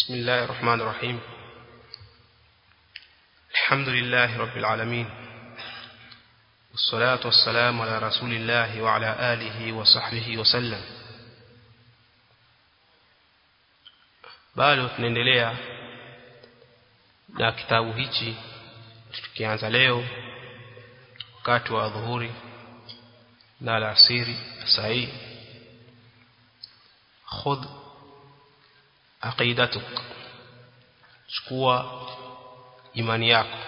بسم الله الرحمن الرحيم الحمد لله رب العالمين والصلاة والسلام على رسول الله وعلى آله وصحبه وسلم bado tunaendelea na kitabu hichi tukianza leo wakati wa dhuhuri na alasiri sahi khudh aqidatuk chukua imani yako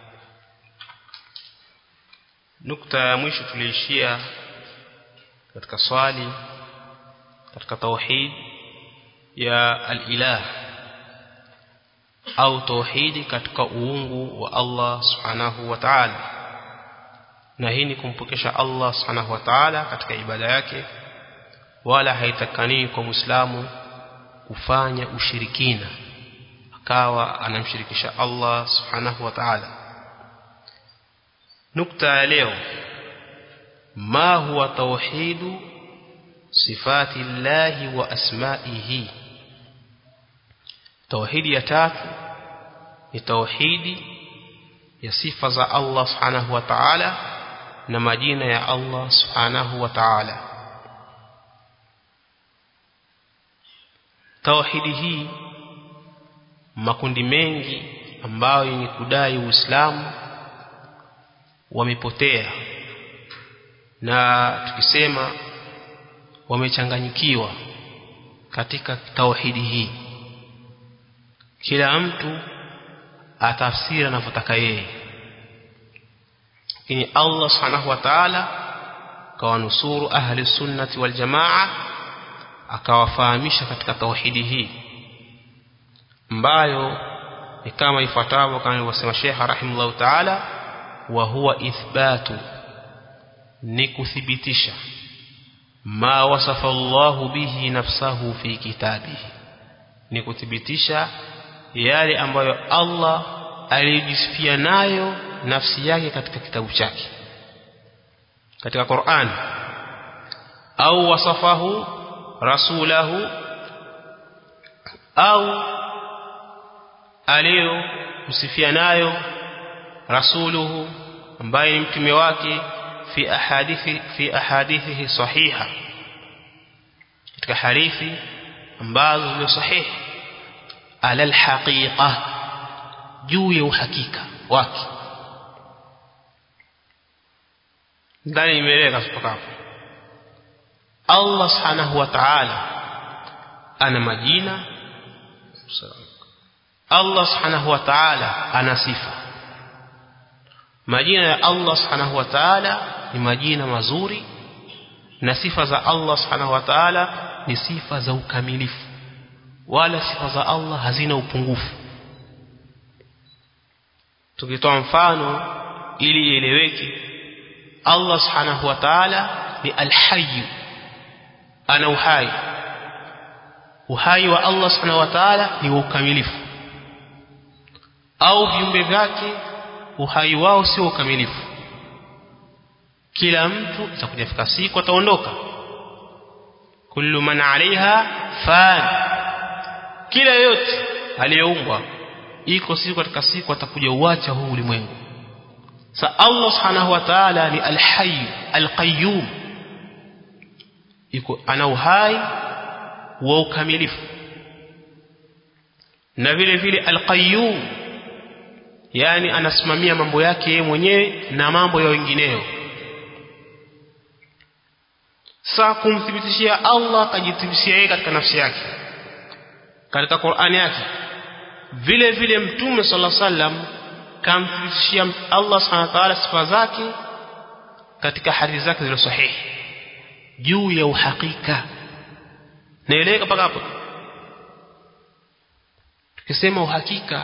nukta ya mwisho tuliishia katika swali katika tauhid ya al-ilah au tauhidi katika uungu wa Allah subhanahu wa ta'ala na hii ni kumpokesha Allah subhanahu wa ta'ala katika ibada yake wala haitakani kwa muislamu kufanya ushirikina akawa anamshirikisha Allah subhanahu wa ta'ala nukta ya leo ma huwa tauhidu sifati llahi wa asma'ihi tauhidi ya tatu ni tauhidi ya sifa za Allah subhanahu wa ta'ala na majina ya Allah subhanahu wa ta'ala tauhidi hii makundi mengi ambayo ni kudai Uislamu wamepotea na tukisema wamechanganyikiwa katika tauhidi hii kila mtu atafsiri anavyotaka yeye lakini Allah subhanahu wa ta'ala kawanusuru ahli sunnati wal jamaa akawafahamisha katika tauhidi hii ambayo ni kama ifuatavyo kama alivyosema Sheikh rahimahullah ta'ala wa huwa ithbatu ni kuthibitisha ma wasafa Allahu bihi nafsahu fi kitabihi ni kuthibitisha yale ambayo Allah alijisifia nayo nafsi yake katika kitabu chake katika Qur'an au wasafahu rasulahu au alio msifia nayo rasuluhu ambaye ni mtume wake fi ahadithi fi ahadithihi sahiha katika hadithi ambazo ni sahihi ala alhaqiqa juu ya uhakika wake ndani imeleka mpaka hapo Allah subhanahu wa ta'ala ana majina Allah subhanahu wa ta'ala ana sifa majina ya Allah subhanahu wa ta'ala ni majina mazuri na sifa za Allah subhanahu wa ta'ala ni sifa za ukamilifu wala sifa za Allah hazina upungufu tukitoa mfano ili ieleweke Allah subhanahu wa ta'ala ni al-hayy ana uhai uhai wa Allah subhanahu wa ta'ala ni ukamilifu au viumbe vyake uhai wao sio ukamilifu kila mtu atakuja fika siku ataondoka kullu man alaiha fan kila yote aliyeumbwa iko siku katika siku atakuja uacha huu ulimwengu sa Allah subhanahu wa ta'ala ni al-hayy al-qayyum iko ana uhai wa ukamilifu na vile vile al-qayyum yani anasimamia mambo yake yeye mwenyewe na mambo ya wengineo saa kumthibitishia Allah akajithibitishia yeye katika nafsi yake katika Qur'ani yake vile vile mtume sallallahu alaihi wasallam kamthibitishia Allah subhanahu wa ta'ala sifa zake katika hadithi zake zilizo sahihi juu ya uhakika naeleweka mpaka hapo tukisema uhakika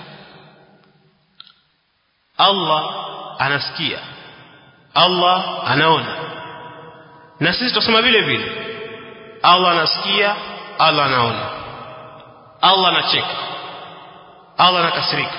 Allah anasikia Allah anaona na sisi tusema vile vile Allah anasikia Allah anaona Allah anacheka Allah anakasirika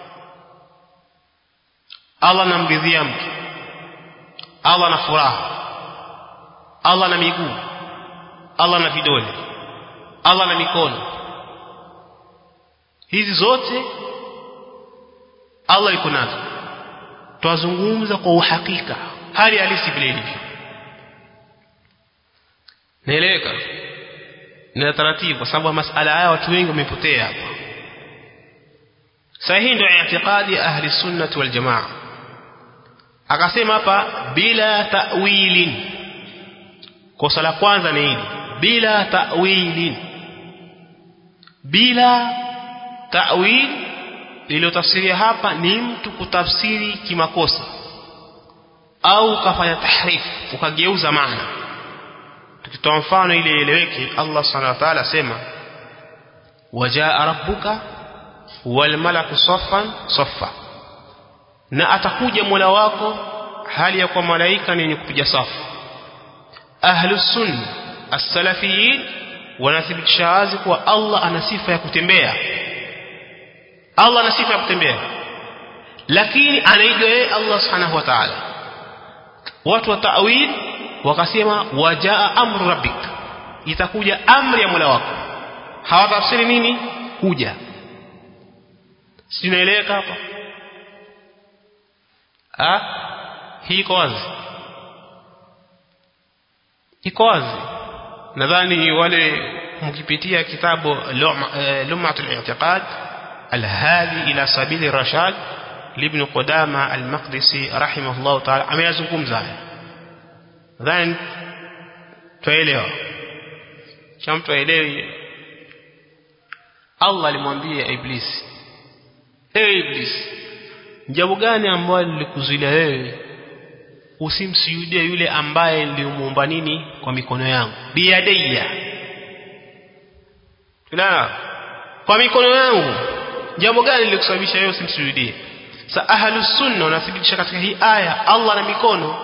Allah anamridhia mtu Allah ana furaha Allah ana miguu Allah ana vidole Allah ana mikono hizi zote Allah yuko nazo twazungumza kwa uhakika hali halisi vile ilivyo naeleweka na taratibu kwa sababu masala haya watu wengi wamepotea hapa sahihi ndio i'tiqadi ahli sunnah wal jamaa akasema hapa bila ta'wilin kosa la kwanza ni hili bila ta'wilin bila ta'wil iliyotafsiria hapa ni mtu kutafsiri kimakosa au kafanya tahrif ukageuza maana tukitoa mfano ili ieleweke Allah subhanahu wa ta'ala asema wajaa rabbuka wal malaku saffan saffa na atakuja Mola wako hali ya kwa malaika ni wenye kupiga safu ahlus sunna as-salafiyin wanathibitisha wazi kuwa Allah ana sifa ya kutembea Allah ana sifa ya kutembea lakini anaijua yeye Allah subhanahu wa ta'ala watu wa ta'wil wakasema wajaa amru rabbik itakuja amri ya Mola wako hawatafsiri nini kuja sinaeleweka hapa ah hii iko wazi iko wazi nadhani wale mkipitia kitabu lumatul i'tiqad alhadi ila sabili rashad libn qudama al-maqdisi rahimahullah ta'ala ameyazungumza haya nadhani tuelewa cha mtu aelewi Allah alimwambia Iblis ewe Iblis jambo gani ambalo lilikuzuilia wewe usimsujudie yule ambaye nilimuumba nini kwa mikono yangu biyadaiya la kwa mikono yangu jambo gani lilikusababisha wewe usimsujudie sa ahlus sunna wanathibitisha katika hii aya Allah na mikono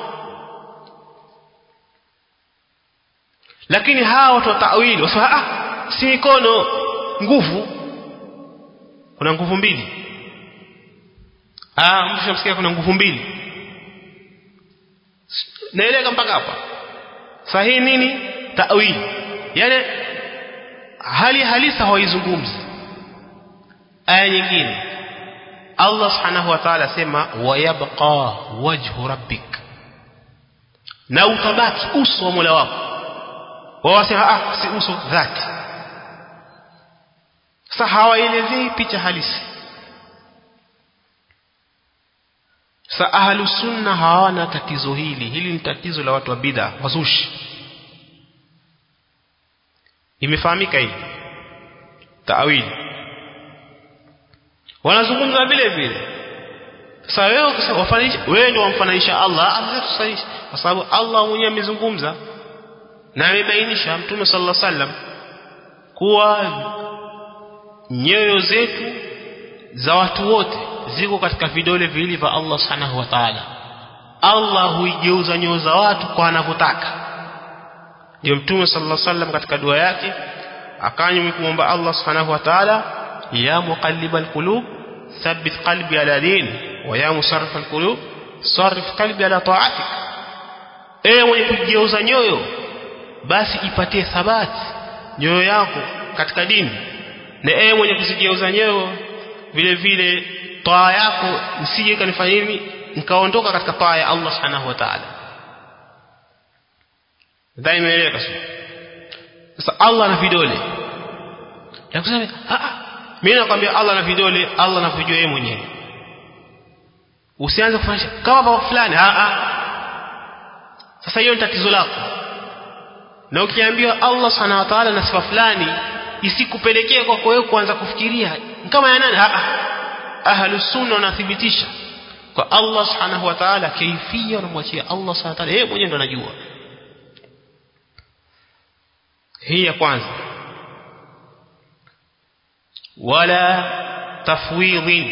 lakini hawa watu wa ta'wili wasema ah si mikono nguvu kuna nguvu mbili ah mshamsikia kuna nguvu mbili naeleka mpaka hapa sahihi nini ta'wili yani hali halisa hawaizungumzi aya nyingine Allah subhanahu wa ta'ala sema wayabqa wajhu rabbik na utabaki uso wa Mola wako wao wasema ah si uso dhati sasa hawaelezei picha halisi sa ahlu sunna hawana tatizo hili hili ni tatizo la watu wa bid'a wazushi imefahamika hivi taawili wanazungumza vile vile sasa wewe wafanisha wewe ndio wamfananisha Allah amekusanisha kwa sababu Allah mwenyewe amezungumza na amebainisha mtume sallallahu alaihi wasallam kuwa nyoyo zetu za watu wote ziko katika vidole viwili vya Allah subhanahu wa ta'ala Allah huigeuza nyoyo za watu kwa anavyotaka ndio mtume sallallahu alaihi wasallam katika dua yake akanywa kumwomba Allah subhanahu wa ta'ala ya muqallibal qulub thabbit qalbi ala din wa ya musarrifal qulub sarrif qalbi ala ta'atik ewe mwenye kugeuza nyoyo basi ipatie thabati nyoyo yako katika dini na ewe mwenye kuzigeuza nyoyo vile vile taa yako nisije kanifanya nini nikaondoka katika taa ya Allah subhanahu wa ta'ala daima eleka sasa Allah ana vidole na kusema ah mimi nakwambia Allah ana vidole Allah anavijua yeye mwenyewe usianze kufanya kama baba fulani ah ah sasa hiyo ni tatizo lako na ukiambiwa Allah subhanahu wa ta'ala na sifa fulani isikupelekee kwa wewe kuanza kufikiria kama ya nani ah ahlus sunna wanathibitisha kwa Allah subhanahu wa ta'ala kaifia wanamwachia Allah subhanahu wa ta'ala yeye mwenyewe ndo anajua hii ya kwanza wala tafwidhin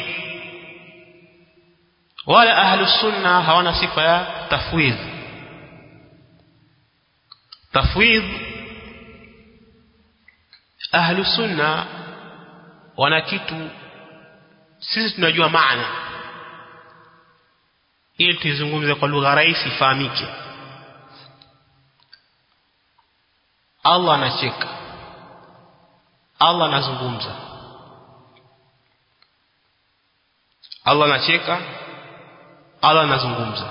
wala ahlus sunna hawana sifa ya tafwidh tafwidh ahlu sunna wana kitu sisi tunajua maana ili tuizungumze kwa lugha rahisi ifahamike Allah anacheka Allah anazungumza Allah anacheka Allah anazungumza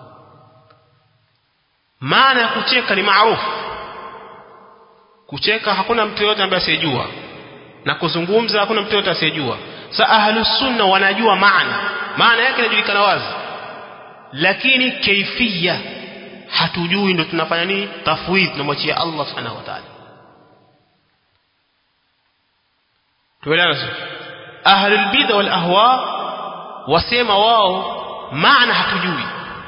maana ya kucheka ni maarufu kucheka hakuna mtu yote ambaye asiyejua na kuzungumza hakuna mtu yote asiyejua sa ahlus sunna wanajua maana maana yake inajulikana wazi lakini kaifia hatujui ndo tunafanya nini tafwidh tunamwachia Allah subhanahu wa ta'ala tuelewana ahlul bid'a wal ahwa wasema wao maana hatujui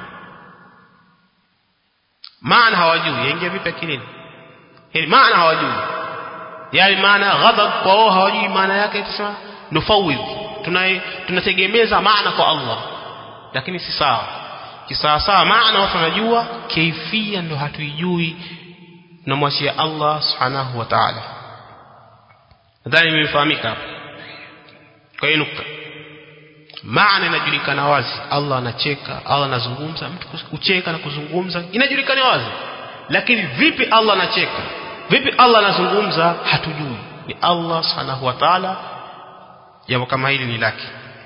maana hawajui yaingia vipi akilini yani maana hawajui yani maana ghadab kwa wao hawajui maana yake tusema nufawidh tunategemeza maana kwa Allah lakini si sawa kisawa sawa maana watu wanajua kaifia ndo hatuijui tunamwachia Allah subhanahu wa ta'ala nadhani imefahamika hapo kwa hiyo nukta maana inajulikana wazi Allah anacheka Allah anazungumza mtu kucheka na kuzungumza inajulikana wazi lakini vipi Allah anacheka vipi Allah anazungumza hatujui ni Allah subhanahu wa ta'ala jambo kama hili ni lake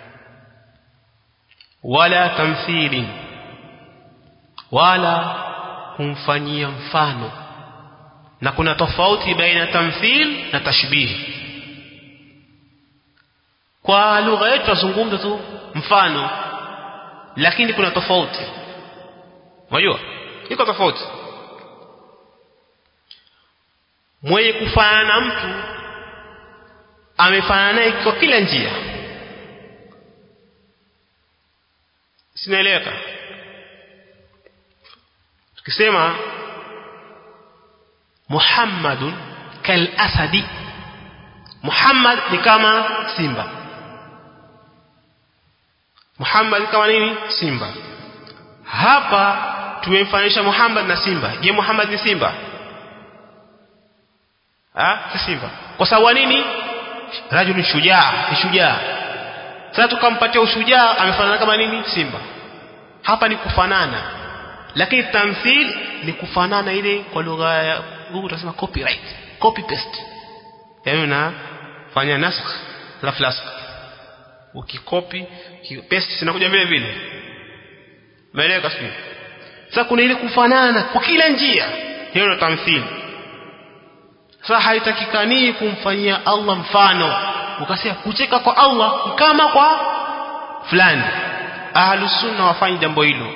wala tamthili wala kumfanyia mfano na kuna tofauti baina tamthil na tashbih kwa lugha yetu tuzungumza tu mfano lakini kuna tofauti unajua iko tofauti mwenye kufanana na mtu amefanana naye kwa kila njia sinaeleweka tukisema Muhammadun kal asadi Muhammad ni kama simba Muhammad ni kama nini simba hapa tumemfanisha Muhammad na simba je Muhammad ni simba ah si simba kwa sababu nini rajul shujaa ni shujaa sasa tukampatia ushujaa amefanana kama nini simba hapa ni kufanana lakini tamthil ni kufanana ile kwa lugha ya Google tunasema copyright copy paste yaani unafanya nasakh la flask ukikopi paste sinakuja vile vile maeleka sio sasa kuna ile kufanana kwa kila njia hiyo ndio tamthil sasa haitakikani kumfanyia Allah mfano ukasema kucheka kwa Allah kama kwa fulani ahlus sunna wafanye jambo hilo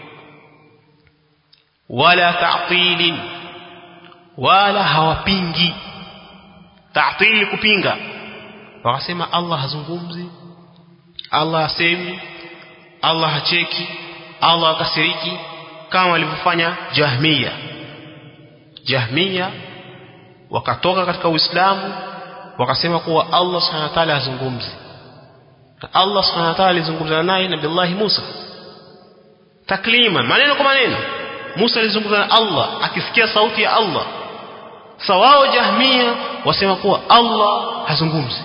wala ta'tilin wala hawapingi ta'til kupinga wakasema Allah hazungumzi Allah hasemi Allah hacheki Allah akasiriki kama walivyofanya Jahmiya Jahmiya wakatoka katika Uislamu wakasema kuwa Allah Subhanahu wa ta'ala hazungumzi Allah Subhanahu wa ta'ala alizungumza naye Nabii Allah Musa taklima maneno kwa maneno Musa alizungumza na Allah akisikia sauti ya Allah sawao Jahmia wasema kuwa Allah hazungumzi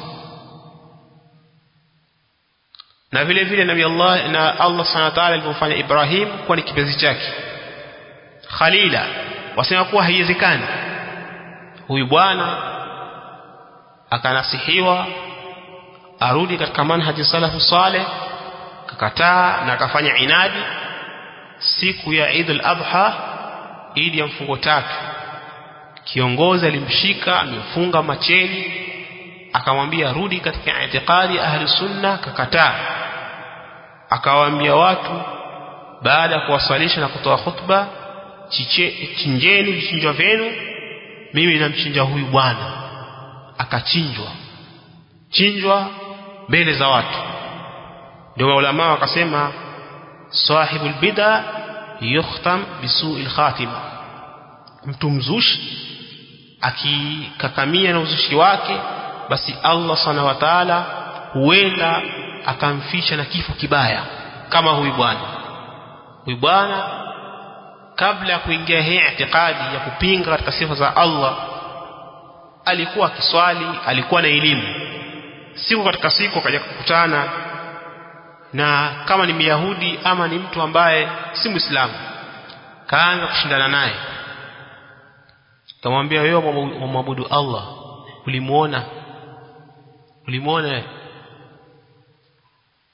na vile vile Nabii Allah na Allah Subhanahu wa ta'ala alipofanya Ibrahim kuwa ni kipenzi chake Khalila wasema kuwa haiwezekani huyu bwana akanasihiwa arudi katika manhaji salafu saleh kakataa na akafanya inadi siku ya Eid al-Adha Eid ya mfungo tatu kiongozi alimshika amefunga macheni akamwambia rudi katika itikadi ahli sunna kakataa akawaambia watu baada ya kuwasalisha na kutoa khutba chinjeni vichinjwa vyenu mimi namchinja huyu bwana akachinjwa chinjwa mbele za watu ndio maulama wakasema sahibul bid'a yukhtam bisu'il khatima mtu mzushi akikakamia na uzushi wake basi Allah subhanahu wa ta'ala huenda akamfisha na kifo kibaya kama huyu bwana huyu bwana kabla ya kuingia hii itikadi ya kupinga katika sifa za Allah alikuwa akiswali alikuwa na elimu siku katika siku akaja kukutana na kama ni Myahudi ama ni mtu ambaye si Muislamu kaanza kushindana naye kamwambia wewe wamwabudu Allah ulimuona ulimuona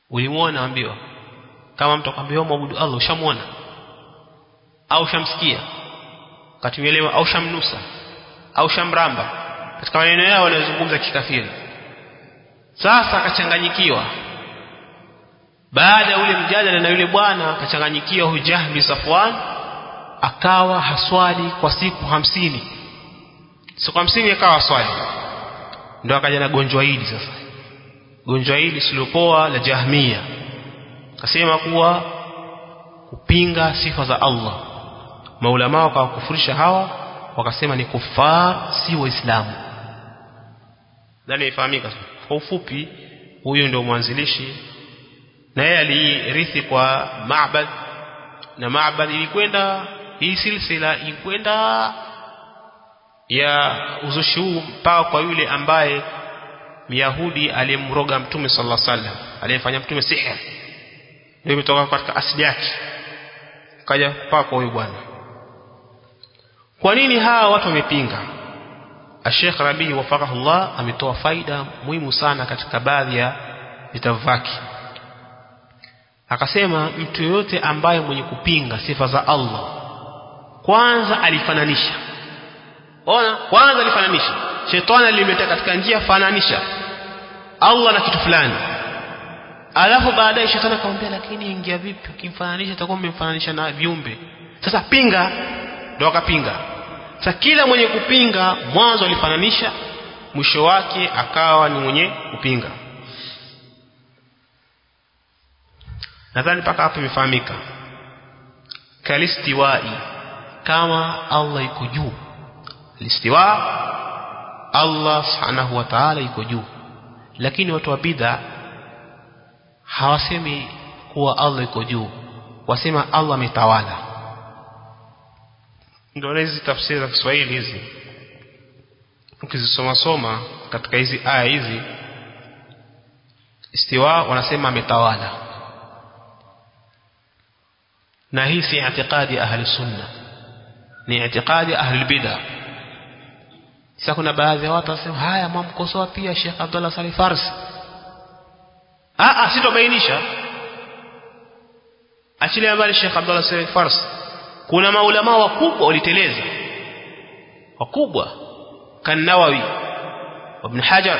ulimuona ambiwa kama mtu akwambia mwabudu Allah ushamuona au shamsikia katuelewa au shamnusa au shamramba katika maneno yao wanayozungumza kikafiri sasa akachanganyikiwa baada ya ule mjadala na yule bwana akachanganyikiwa hujahmi Safwan akawa haswali kwa siku hamsini siku hamsini akawa swali ndio akaja na gonjwa hili sasa gonjwa hili silopoa la jahmia akasema kuwa kupinga sifa za Allah maulama wakawakufurisha hawa wakasema ni kufar si waislamu ndani ifahamika kwa ufupi huyu ndio mwanzilishi na yeye alirithi kwa Ma'bad na Ma'bad ilikwenda hii silsila ilikwenda ya uzushi huu mpaka kwa yule ambaye Myahudi aliyemroga Mtume sallallahu alaihi wasallam aliyemfanya Mtume sihir ndio imetoka katika asili yake kaja mpaka kwa huyu bwana kwa nini hawa watu wamepinga Sheikh Rabi wafaqahullah ametoa faida muhimu sana katika baadhi ya vitabu vyake akasema mtu yoyote ambaye mwenye kupinga sifa za Allah kwanza alifananisha ona kwanza alifananisha shetani alimeta katika njia fananisha Allah na kitu fulani alafu baadaye shetani akamwambia lakini ingia vipi ukimfananisha itakuwa umemfananisha na viumbe sasa pinga ndio akapinga sasa kila mwenye kupinga mwanzo alifananisha mwisho wake akawa ni mwenye kupinga nadhani mpaka hapo imefahamika kalistiwai kama Allah iko juu listiwa Allah subhanahu wa ta'ala iko juu lakini watu wa bid'a hawasemi kuwa Allah iko juu wasema Allah ametawala ndio hizi tafsiri za Kiswahili hizi ukizisoma soma katika hizi aya hizi istiwa wanasema ametawala na hii si i'tiqadi ahli sunna ni i'tiqadi ahli bid'ah sasa kuna baadhi ya watu wasema haya mwamkosoa pia Sheikh Abdullah Salih Farsi ah ah sitobainisha achilia mbali Sheikh Abdullah Salih Farsi kuna maulama wakubwa waliteleza wakubwa kan Nawawi Ibn Hajar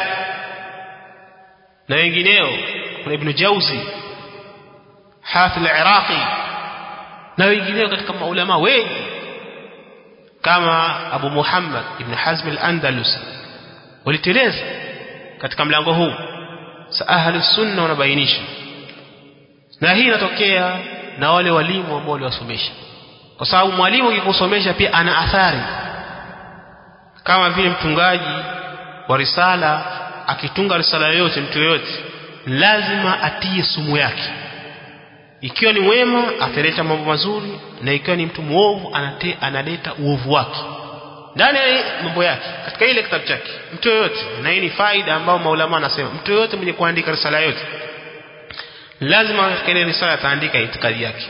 na wengineo kuna Ibn Jauzi Hafidh al-Iraqi na wengineo katika maulama wengi kama Abu Muhammad ibn Hazm al-Andalus waliteleza katika mlango huu sa ahli sunna wanabainisha na hii inatokea na wale walimu ambao waliwasomesha kwa sababu mwalimu akikusomesha pia ana athari kama vile mtungaji wa risala akitunga risala yoyote mtu yoyote lazima atie sumu yake ikiwa ni mwema ataleta mambo mazuri na ikiwa ni mtu muovu anate, analeta uovu wake ndani ya mambo yake katika ile kitabu chake mtu yoyote na hii ni faida ambayo maulama anasema mtu yoyote mwenye kuandika risala yote lazima katika ile risala ataandika itikadi yake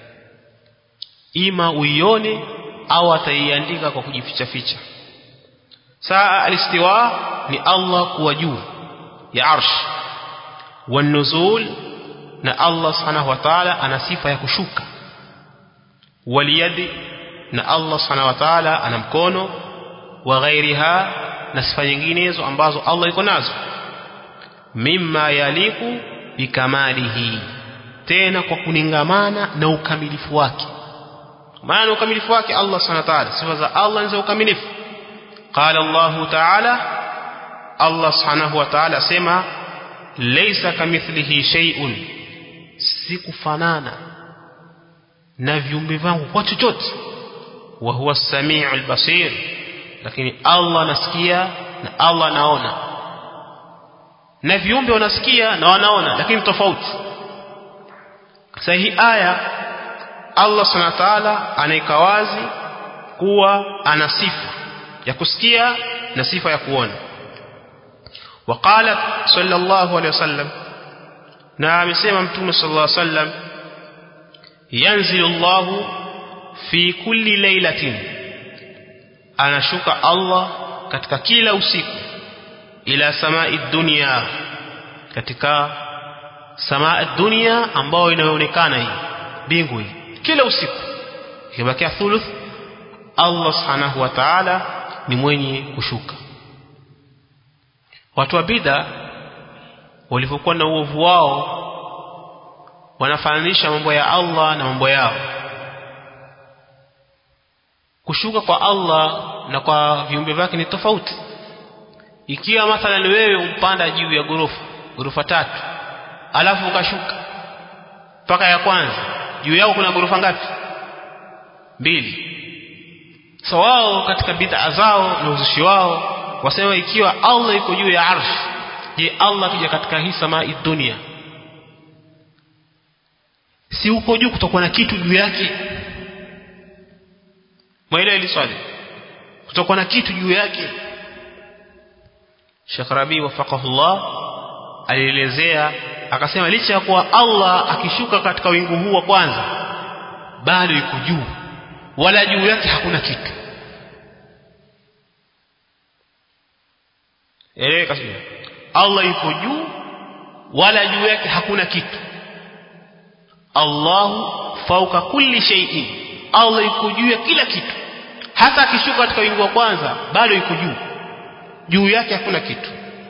ima uione au ataiandika kwa kujificha ficha saa alistiwa ni Allah kuwa juu ya arsh wanuzul na Allah subhanahu wa ta'ala ana sifa ya kushuka waliyadi na Allah subhanahu wa ta'ala ana mkono wa ghairiha na sifa nyinginezo ambazo Allah iko nazo mimma yaliku bikamalihi tena kwa kuningamana na ukamilifu wake maana ukamilifu wake Allah subhanahu wa ta'ala sifa za Allah ni za ukamilifu qala Allah ta'ala Allah subhanahu wa ta'ala sema laysa kamithlihi shay'un sikufanana na viumbe vangu kwa chochote wa huwa samiul basir lakini Allah anasikia na Allah anaona na viumbe wanasikia na wanaona lakini tofauti sasa hii aya Allah subhanahu wa ta'ala anaika wazi kuwa ana sifa ya kusikia na sifa ya kuona وقال صلى الله عليه وسلم na amesema mtume sallallahu alaihi wasallam yanzilu Allahu fi kulli lailatin anashuka Allah katika kila usiku ila samai dunia katika samaa dunia ambayo inayoonekana hii mbingu hii kila usiku ikibakia thuluth Allah subhanahu wa ta'ala ni mwenye kushuka watu wa bid'a walivyokuwa na uovu wao wanafananisha mambo ya Allah na mambo yao kushuka kwa Allah na kwa viumbe vyake ni tofauti ikiwa mathalan wewe upanda juu ya gorofa gorofa tatu alafu ukashuka mpaka ya kwanza juu yao kuna gorofa ngapi mbili so wao katika bid'a zao na uzushi wao wasema ikiwa Allah iko juu ya arsh je Allah kija katika hii samaa dunia si uko juu kutakuwa na kitu juu yake mwaelewa hili swali kutakuwa na kitu juu yake Sheikh Rabi wafaqahullah alielezea akasema licha ya kuwa Allah akishuka katika wingu huu wa kwanza bado yuko juu wala juu yake hakuna kitu eleweka sio Allah yuko juu wala juu yake hakuna kitu Allahu fauka kulli shay'in Allah yuko juu ya kila kitu hata akishuka katika wingu wa kwanza bado yuko juu juu yake hakuna kitu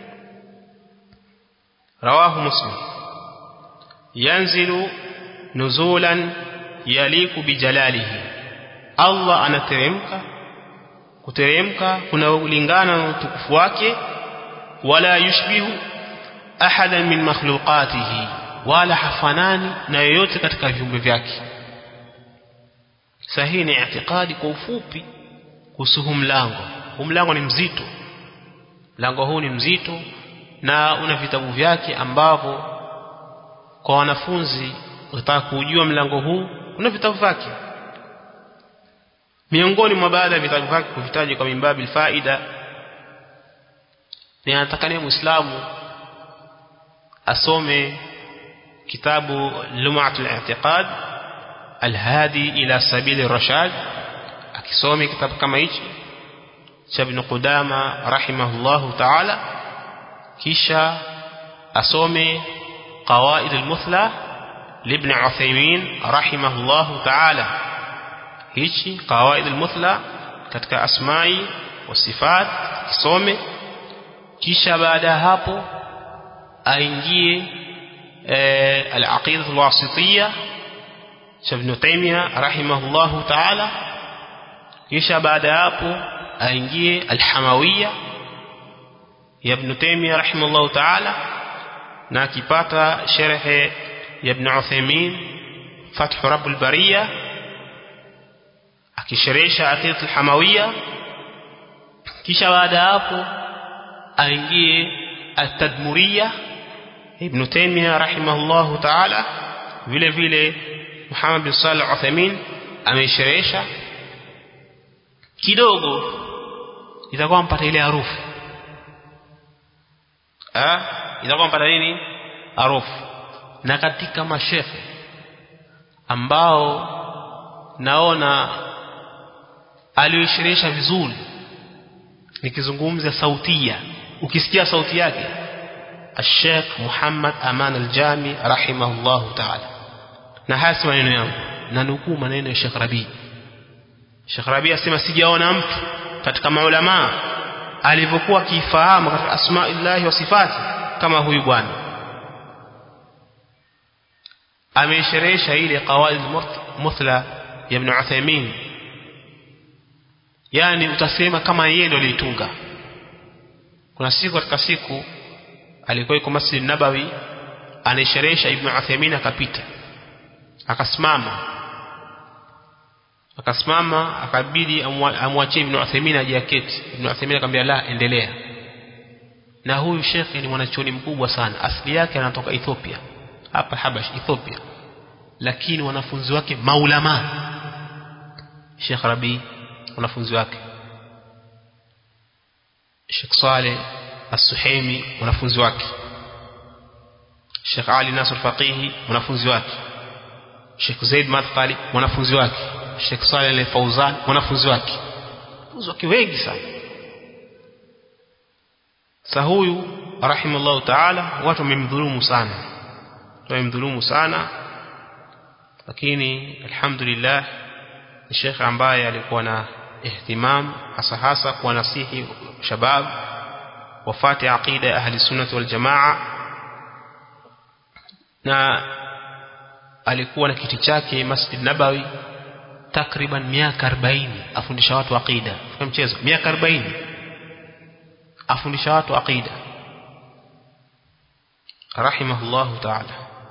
rawahu muslim yanzilu nuzulan yaliku bijalalihi Allah anateremka kuteremka kuna ulingana na utukufu wake wala yushbihu ahadan min makhluqatihi wala hafanani na yoyote katika viumbe vyake sahihi ni itikadi kwa ufupi kuhusu huu mlango huu mlango ni mzito mlango huu ni mzito na una vitabu vyake ambavyo kwa wanafunzi wataka kujua mlango huu kuna vitabu vyake miongoni mwa baadhi ya vitabu vyake kuvitaja kwa mimbabi faida ni anatakania muislamu asome kitabu lumatul i'tiqad alhadi ila sabili rashad akisome kitabu kama hichi cha ibn Qudama rahimahullahu ta'ala kisha asome qawaid al-muthla libn Uthaymeen rahimahullahu ta'ala hichi qawaid al-muthla katika asma'i wa sifat kisome kisha baada ya hapo aingie al-aqidah al-wasitiyya cha ibn Taymiyyah rahimahullahu ta'ala kisha baada ya hapo aingie al-hamawiyya ya ibn Taymiyyah rahimahullahu ta'ala na akipata sharhe ya ibn Uthaymeen fath rabbul bariyya akisherehesha aqidat al-hamawiyya kisha baada hapo aingie at-tadmuriyya ibn Taymiyyah rahimahullahu ta'ala vile vile Muhammad bin Salih al-Uthaymeen amesherehesha kidogo itakuwa mpata ile harufu ah itakuwa mpata nini harufu na katika mashehe ambao naona aliyoisherehesha vizuri nikizungumza sautia ukisikia sauti yake الشيخ محمد أمان الجامي رحمه الله تعالى na haya si maneno yangu na nukuu maneno ya Sheikh Rabi Sheikh Rabi asema sijaona mtu katika maulama alivyokuwa kifahamu katika asmaillahi wa sifati kama huyu bwana ameisherehesha ile qawaid muthla ya Ibn Uthaymeen yani utasema kama yeye ndo alitunga kuna siku katika siku alikuwa yuko Masjid Nabawi anaisherehesha Ibn Uthaymeen akapita akasimama akasimama akabidi amwachie Ibn Uthaymeen aje aketi Ibn Uthaymeen akamwambia la endelea na huyu shekhi ni mwanachuoni mkubwa sana asili yake anatoka Ethiopia hapa Habash Ethiopia lakini wanafunzi wake maulama Sheikh Rabi wanafunzi wake Sheikh Saleh As-Suhaimi wanafunzi wake Sheikh Ali Nasr Faqihi wanafunzi wake Sheikh Zaid Madkhali wanafunzi wake Sheikh Saleh Al-Fauzan wanafunzi wake wanafunzi wake wengi sana sa huyu rahimallahu ta'ala watu wamemdhulumu sana tumemdhulumu sana lakini alhamdulillah ni shekhe ambaye alikuwa na ihtimam hasa hasa kuwa nasihi shabab wafate aqida ya ahli sunnah wal jamaa na alikuwa na kiti chake Masjid Nabawi takriban miaka 40 afundisha watu aqida kwa mchezo miaka 40 afundisha watu aqida rahimahullahu ta'ala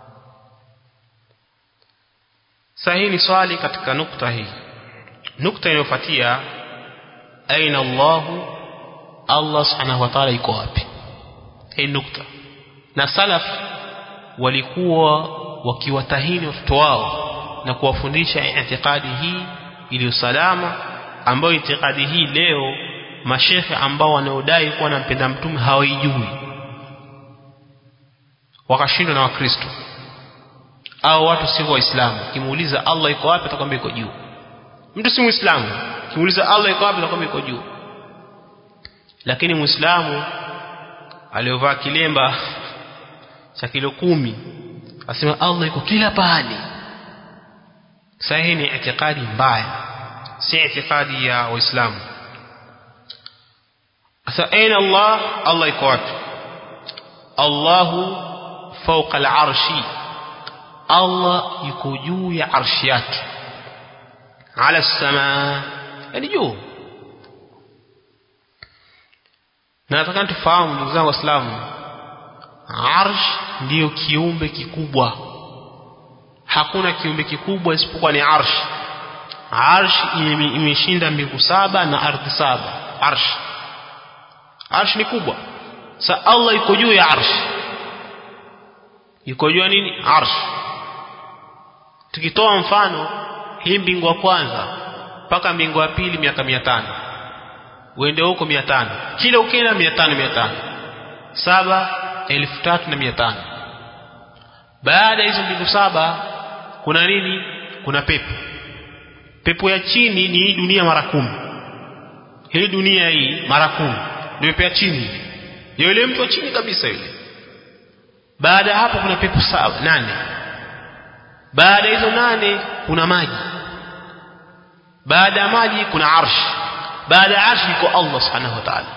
sahihi ni swali katika nukta hii nukta inayofuatia aina Allahu Allah subhanahu wa ta'ala iko wapi hii nukta na salaf walikuwa wakiwatahini watoto wao na kuwafundisha itikadi hii iliyo salama ambayo itikadi hii leo mashekhe ambao wanaodai kuwa nampenda mtume hawaijui wakashindwa na wakristo au watu sio waislamu kimuuliza Allah iko wapi atakwambia iko juu mtu si muislamu kimuuliza Allah iko wapi atakwambia iko juu lakini muislamu aliyovaa kilemba cha kilo kumi asema Allah iko kila pahali sahihi ni itikadi mbaya si itikadi ya waislamu asa aina Allah Allah iko wapi Allahu fawqa al-arshi Allah yuko juu ya arshi yake ala samaa yani juu na nataka tufahamu ndugu zangu waislamu arsh ndiyo kiumbe kikubwa hakuna kiumbe kikubwa isipokuwa ni arsh arsh imeshinda mbingu saba na ardhi saba arsh arsh ni kubwa sa Allah yuko juu ya arsh yuko juu ya nini arsh tukitoa mfano hii mbingu ya kwanza mpaka mbingu ya pili miaka 500 uende huko 500 kila ukienda 500 500 saba elfu tatu na mia tano baada ya hizo mbingu saba kuna nini kuna pepo pepo ya chini ni hii dunia mara kumi hii dunia hii mara kumi ndio pepo ya chini ndio yule mtu wa chini kabisa yule baada ya hapo kuna pepo saba nane baada ya hizo nane kuna maji baada ya maji kuna arshi baada ya arshi iko Allah subhanahu wa ta'ala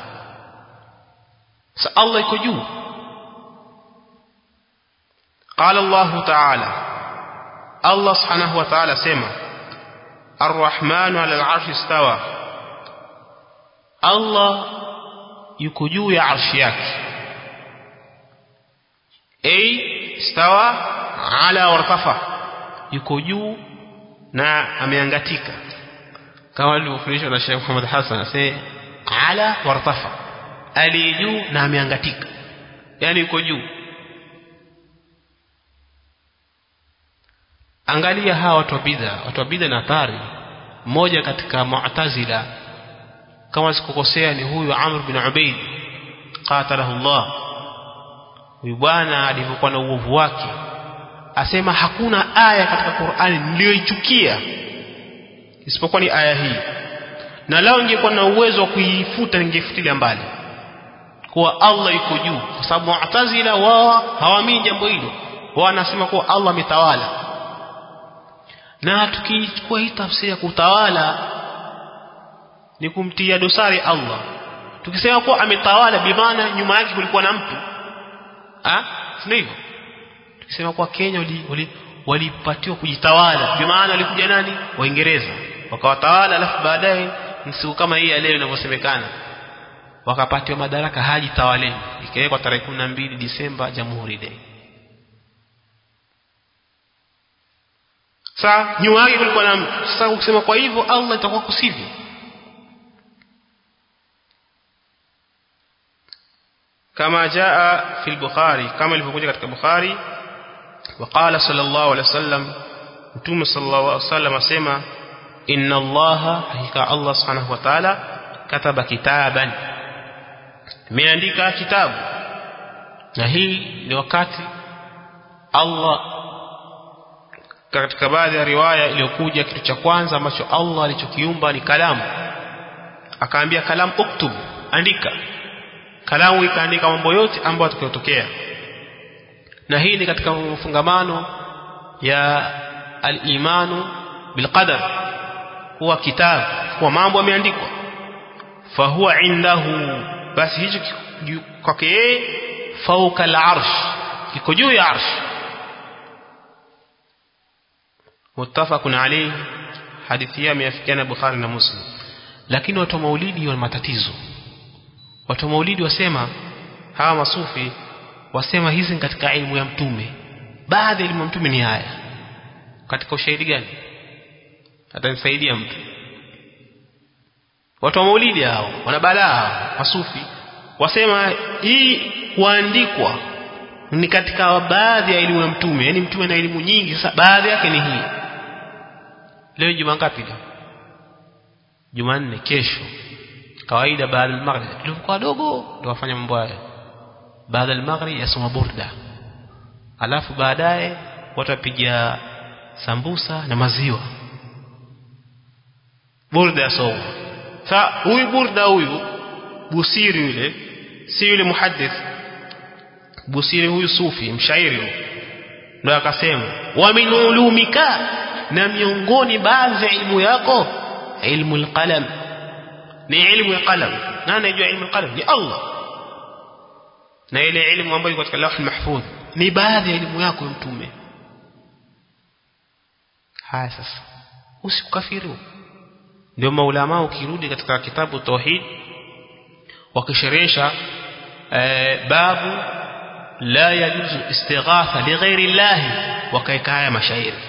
sa Allah iko juu قال الله تعالى الله سبحانه وتعالى سمع الرحمن على العرش استوى الله yuko juu ya arshi yake ay stawa ala wartafa yuko juu na ameangatika kama alivyofundishwa na Sheikh Muhammad Hassan asema ala wartafa ali juu na ameangatika yani yuko juu angalia hawa watu wa bid'a watu wa bid'a na athari mmoja katika mu'tazila kama sikukosea ni huyu Amr bin Ubaid qatalahu Allah huyu bwana alivyokuwa na uovu wake asema hakuna aya katika Qur'ani niliyoichukia isipokuwa ni aya hii na lao ningekuwa na uwezo wa kuifuta ningefutilia mbali kuwa Allah yuko juu kwa sababu mu'tazila wao hawaamini jambo hilo wao wanasema kuwa Allah ametawala na tukichukua hii tafsiri ya kutawala ni kumtia dosari Allah tukisema kuwa ametawala bimaana nyuma yake kulikuwa na mtu ah sio hivyo tukisema kuwa Kenya walipatiwa kujitawala bimaana walikuja nani waingereza wakawatawala alafu baadaye siku kama hii ya leo inavyosemekana wakapatiwa madaraka haji tawaleni ikawekwa tarehe 12 Disemba Jamhuri Day Sasa nyuma yake kulikuwa na mtu. Sasa ukisema kwa hivyo Allah itakuwa kusivyo. Kama jaa fi al-Bukhari kama ilivyokuja katika Bukhari وقال صلى الله عليه وسلم متوم صلى الله عليه وسلم asema inna Allah hakika Allah subhanahu wa ta'ala kataba kitaban ameandika kitabu na hii ni wakati Allah katika baadhi ya riwaya iliyokuja kitu cha kwanza ambacho Allah alichokiumba ni kalamu akaambia kalamu uktub andika kalamu ikaandika mambo yote ambayo atakayotokea na hii ni katika mfungamano ya al-imanu bilqadar huwa kitabu kwa mambo yameandikwa fahuwa indahu basi hicho kwake yeye fauka al-arsh kiko juu ya arsh muttafaqun alayhi hadithi ya miafikiana Bukhari na Muslim lakini watu wa maulidi wana matatizo watu wa maulidi wasema hawa masufi wasema hizi ni katika elimu ya mtume baadhi ya elimu ya mtume ni haya katika ushahidi gani atanisaidia mtu watu wa maulidi hao wana balaa masufi wasema hii kuandikwa ni katika baadhi ya elimu ya mtume yani mtume na elimu nyingi sasa baadhi yake ni hii leo juma ngapi leo jumanne kesho kawaida baada ya maghrib tulikuwa wadogo ndio wafanya mambo haya baada ya maghrib yasoma burda alafu baadaye watu wapiga sambusa na maziwa burda yasoma sa huyu burda huyu busiri yule si yule muhaddith busiri huyu sufi mshairi ndio akasema wa min ulumika na miongoni baadhi ya ilmu yako ilmu alqalam ni ilmu ya qalam na anajua ilmu alqalam ni Allah na ile ilmu ambayo iko katika lawh mahfudh ni baadhi ya elimu yako ya mtume haya sasa usikafiri ndio maulama ukirudi katika kitabu tauhid wakisherehesha babu la yajuzu istighatha lighairi llahi wakaeka haya mashairi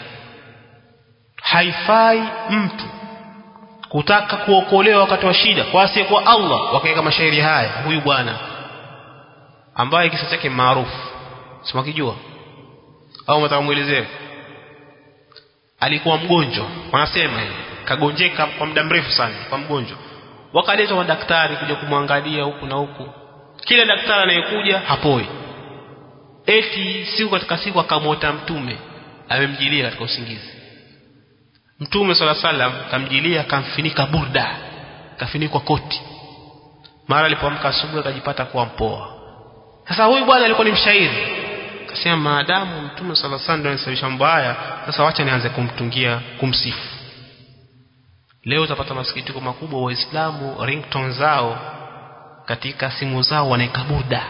haifai mtu kutaka kuokolewa wakati wa shida kwa asiye kwa Allah wakaweka mashairi haya huyu bwana ambaye kisa chake maarufu simakijua au mtamuelezea alikuwa mgonjwa wanasema kagonjeka kwa muda mrefu sana kwa mgonjwa wakaletwa madaktari kuja kumwangalia huku na huku kila daktari anayekuja hapoi eti siku katika siku akamwota mtume amemjilia katika usingizi mtume sala salam kamjilia kamfinika burda kafinikwa koti mara alipoamka asubuhi akajipata kuwa mpoa sasa huyu bwana alikuwa ni mshairi akasema maadamu mtume sala salam ndio anasababisha mambo haya sasa wacha nianze kumtungia kumsifu leo utapata masikitiko makubwa waislamu ringtone zao katika simu zao wanaeka burda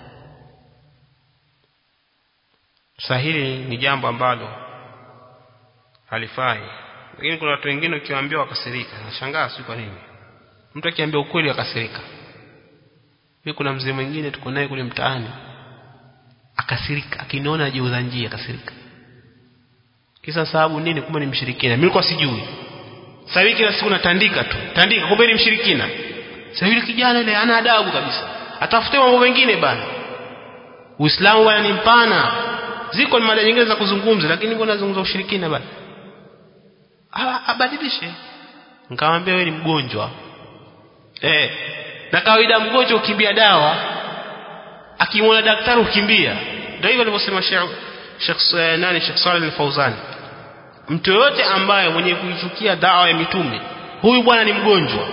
sasa hili ni jambo ambalo halifai lakini kuna watu wengine ukiwaambia wakasirika nashangaa si kwa nini mtu akiambia ukweli akasirika mimi kuna mzee mwingine tuko naye kule mtaani akasirika akiniona ajiuza njia akasirika kisa sababu nini kumbe ni mshirikina mimi nilikuwa sijui sasa hivi kila siku natandika tu tandika kumbe ni mshirikina sasa yule kijana ile ana adabu kabisa atafute mambo mengine bana Uislamu bwana ni mpana ziko ni mada nyingine za kuzungumza lakini mbona nazungumza ushirikina bana abadilishe nikamwambia wewe ni mgonjwa eh na kawaida mgonjwa ukimbia dawa akimwona daktari ukimbia ndio hivyo alivyosema Sheikh nani Sheikh Saleh al-Fauzan mtu yote ambaye mwenye kuichukia dawa ya mitume huyu bwana ni mgonjwa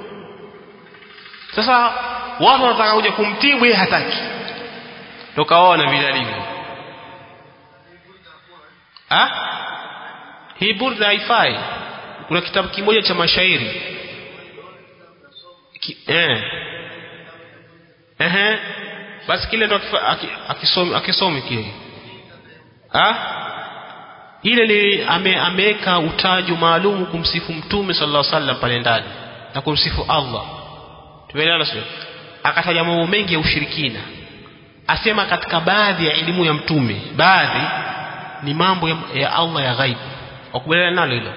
sasa watu wanataka kuja kumtibu yeye hataki tukaona vile alivyo ah hii burda haifai kuna kitabu kimoja cha mashairi Ki, eh eh basi kile ndo akisomi akisomi kile ah ile li ame, ameweka utajo maalum kumsifu mtume sallallahu alaihi wasallam pale ndani na kumsifu Allah tumeelewana sio akataja mambo mengi ya ushirikina asema katika baadhi ya elimu ya mtume baadhi ni mambo ya, ya Allah ya ghaibu wakubaliana nalo hilo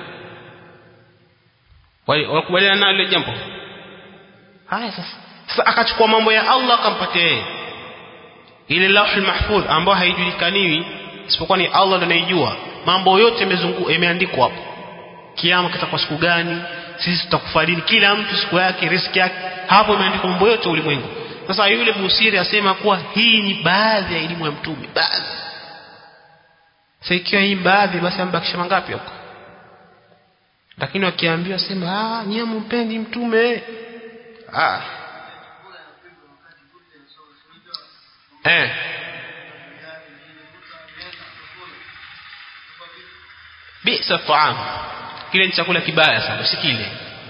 wakubaliana nalo hilo jambo haya sasa sasa akachukua mambo ya Allah akampatia yeye ile lauhul mahfudh ambayo haijulikaniwi isipokuwa ni Allah ndiye anayejua mambo yote yamezungu yameandikwa hapo kiama kitakuwa siku gani sisi tutakufa lini kila mtu siku yake riski yake hapo imeandikwa mambo yote ulimwengu sasa yule Busiri asema kuwa hii ni baadhi ya elimu ya mtume baadhi sasa ikiwa hii baadhi basi ambakisha mangapi huko lakini wakiambiwa sema ah nyie mumpendi mtume ah eh bisa taam kile ni chakula kibaya sana usikile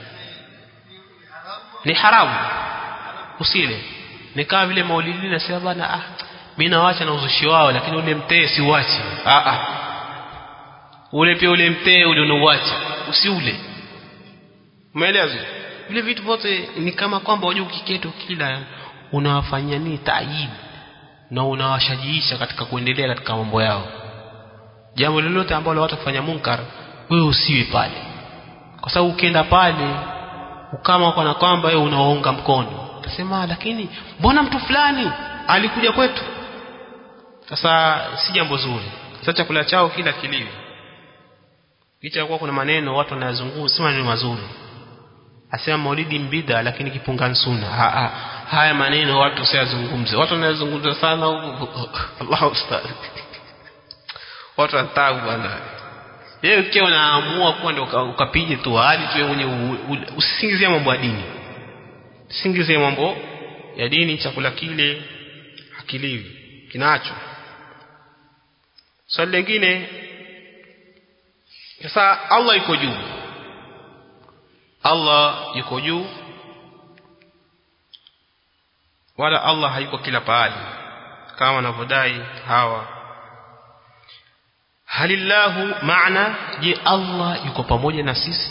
ni haramu usile ni kama vile maulidi nasema bana ah mimi nawacha na uzushi wao lakini ule mtee siuachi ah ah ule pia ule mtee ule unauacha usiule umeelewa vile vitu vyote ni kama kwamba wajua ukiketo kila unawafanyia nini taayib na unawashajiisha katika kuendelea katika mambo yao jambo lolote ambalo watu kufanya munkar wewe usiwe pale kwa sababu ukienda pale ukama kana kwamba wewe unawaunga mkono utasema lakini mbona mtu fulani alikuja kwetu sasa si jambo zuri sasa chakula chao kila kiliwe licha kuwa kuna maneno watu wanayazungumza si maneno mazuri asema maulidi mbida lakini kipunga sunna ha, ha, haya maneno watu usiyazungumze watu wanayazungumza sana Allahu ustaz watu wanataka bwana yeye ukiwa unaamua kuwa ndio ukapige tu hali tu mwenye usisingizie mambo ya dini usisingizie mambo ya dini chakula kile hakiliwi kinacho swali lingine sasa Allah yuko juu Allah yuko juu wala Allah hayuko kila pahali kama wanavyodai hawa halillahu maana je Allah yuko pamoja na sisi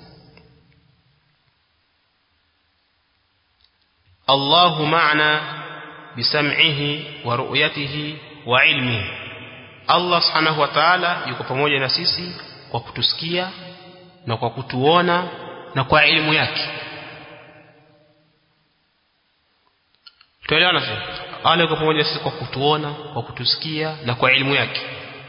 Allahu maana bisam'ihi wa ru'yatihi wa ilmihi Allah subhanahu wa ta'ala yuko pamoja na sisi kwa kutusikia na kwa kutuona na kwa elimu yake tuelewana sasa Allah yuko pamoja sisi kwa kutuona kwa kutusikia na kwa elimu yake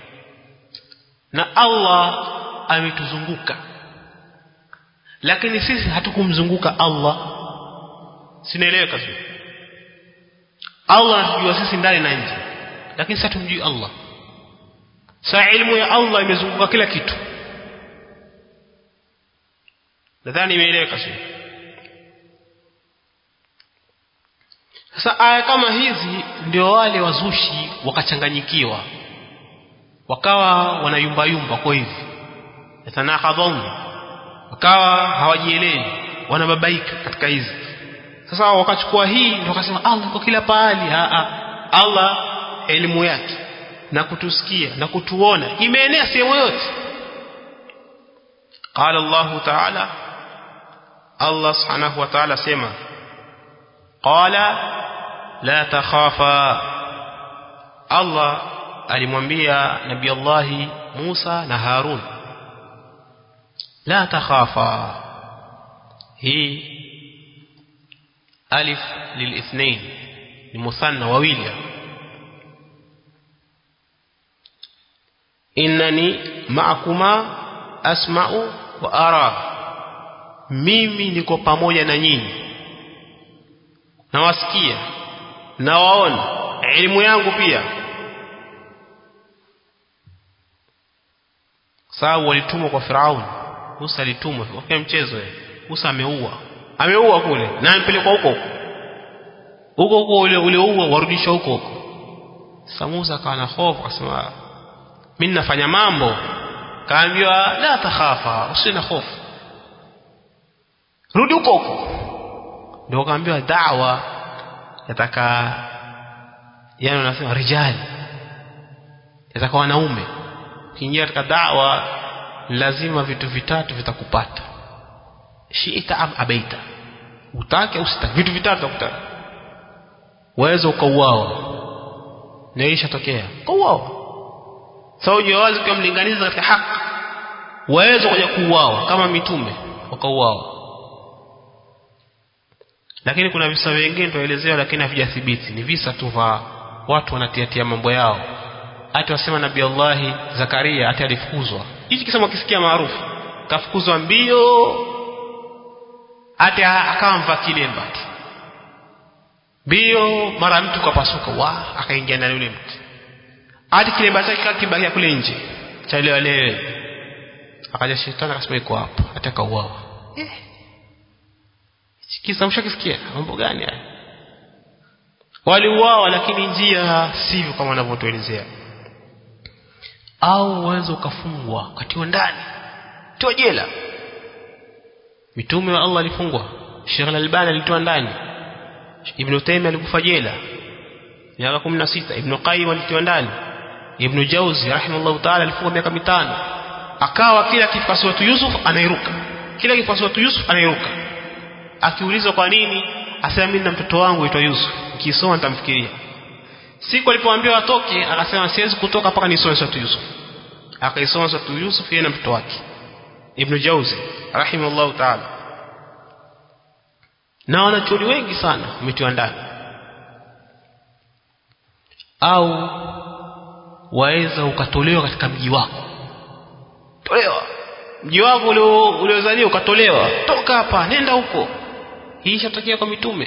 na Allah ametuzunguka lakini sisi hatukumzunguka Allah sinaeleweka sio Allah anatujua sisi ndani na nje lakini sisi hatumjui Allah saa ilmu ya Allah imezunguka kila kitu nadhani imeeleweka sio sasa aya kama hizi ndio wale wazushi wakachanganyikiwa wakawa wanayumbayumba kwa hivi yatanahadhaun wakawa hawajielewi wanababaika katika hizi sasa wakachukua hii ndio wakasema Allah kwa kila pahali Allah elimu yake na kutusikia na kutuona imeenea sehemu yote قال الله تعالى الله سبحانه وتعالى سما قال لا تخافا الله alimwambia nabii Allah Musa na Harun la takhafa hii alif lilithnain ni muthanna wawili innani ma'akuma asma'u wa ara mimi niko pamoja na nyinyi nawasikia nawaona elimu yangu pia sababu walitumwa kwa Firauni Musa alitumwa kwa mchezo yeye Musa ameua ameua kule na ampelekwa huko huko huko ule ulioua warudishwa huko huko sasa Musa akawa na hofu akasema mimi nafanya mambo kaambiwa la takhafa usina hofu rudi huko huko ndio kaambiwa da'wa yataka yani wanasema rijali yataka wanaume ukiingia katika da'wa lazima vitu vitatu vitakupata shiita am abaita utake au usitake vitu vitatu vitakutana waweza ukauawa na ishatokea ukauawa sawa so, wazi kwa mlinganiza katika haki waweza kuja kuuawa kama mitume wakauawa lakini kuna visa vingine tuelezewa lakini havijathibiti ni visa tu vya watu wanatiatia mambo yao hata wasema nabii Allah Zakaria hata alifukuzwa hichi kisema kisikia maarufu kafukuzwa mbio hata akawa mva kilemba mbio mara mtu kapasuka wa akaingia ndani yule mtu hadi kilemba chake kibakia kule nje cha leo leo akaja shetani akasema iko hapa hata kauawa eh kisa mshakisikia mambo gani haya waliuawa lakini njia sivyo kama wanavyotuelezea au uweze ukafungwa katiwa ndani tiwa jela mitume wa Allah alifungwa Sheikh Al-Albani alitoa ndani Ibn Taymiyyah alikufa jela miaka 16 Ibn Qayyim alitiwa ndani Ibn Jauzi rahimahullah ta'ala alifungwa miaka mitano akawa kila kifasi tu Yusuf anairuka kila kifasi tu Yusuf anairuka akiulizwa kwa nini asema mimi na mtoto wangu aitwa Yusuf nikisoma nitamfikiria siku alipoambiwa atoke akasema siwezi kutoka mpaka nisome sura Yusuf akaisoma sura Yusuf yeye na mtoto wake Ibn Jauzi rahimahullah ta'ala na wanachuoni wengi sana wametiwa ndani au waweza ukatolewa katika mji wako tolewa mji wako uliozaliwa ukatolewa toka hapa nenda huko hii ishatokea kwa mitume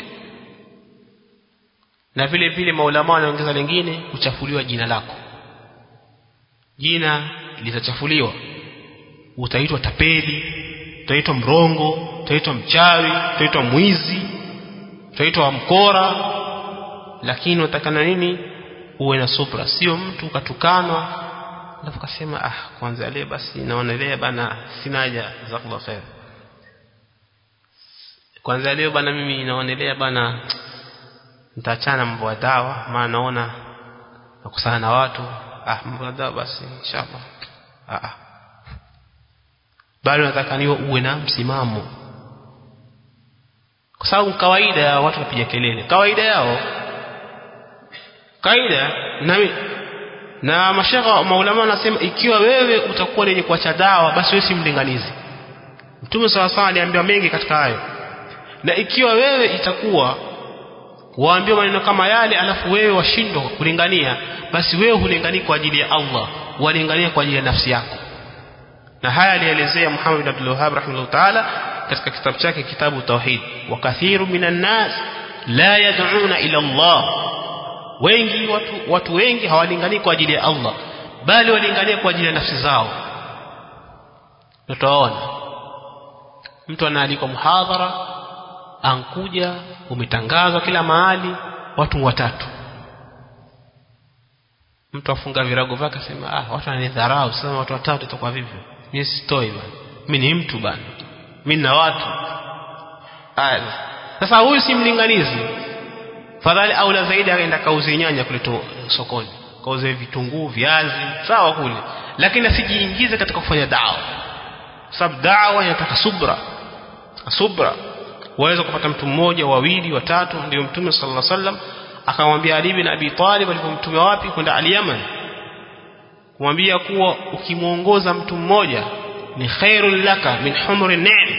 na vile vile maulama wanaongeza lingine kuchafuliwa jina lako jina litachafuliwa utaitwa tapeli utaitwa mrongo utaitwa mchawi utaitwa mwizi utaitwa mkora lakini unatakana nini uwe na subra sio mtu ukatukanwa alafu kasema ah kwanza leo basi naonelea bana sina haja jazakallahu khair kwanza leo bana mimi naonelea bana nitaachana mambo ya dawa maana naona nakusana na watu ah mambo ya dawa basi inshallah ah, ah. bali nataka niwe uwe na msimamo kwa sababu kawaida ya watu wapiga kelele kawaida yao kawaida na na mashaka maulama wanasema ikiwa wewe utakuwa lenye kuacha dawa basi wewe si mlinganizi mtume sawa sawa aliambiwa mengi katika hayo na ikiwa wewe itakuwa waambiwa maneno kama yale alafu wewe washindwa kulingania basi wewe hulinganii kwa ajili ya Allah walingania kwa ajili ya nafsi yako na haya alielezea Muhammad bin Abdul Wahhab rahimahullah ta'ala katika kitabu chake kitabu tauhid wa kathiru minan nas la yad'una ila Allah wengi watu watu wengi hawalinganii kwa ajili ya Allah bali walingania kwa ajili ya nafsi zao tutaona mtu anaalikwa muhadhara ankuja umetangazwa kila mahali watu watatu mtu afunga virago vyake asema ah watu wananidharau sasa watu watatu itakuwa vivyo mimi sitoi bana mimi ni mtu bana mimi na watu aya sasa huyu si mlinganizi fadhali aula zaidi akaenda kauze nyanya kule sokoni kauze vitunguu viazi sawa kule lakini asijiingize katika kufanya dawa sababu dawa inataka subra subra waweza kupata mtu mmoja wawili watatu ndio mtume sallallahu alaihi wasallam akamwambia Ali bin Abi Talib alipomtuma wapi kwenda Al-Yaman kumwambia kuwa ukimuongoza mtu mmoja ni khairul laka min humri ni'am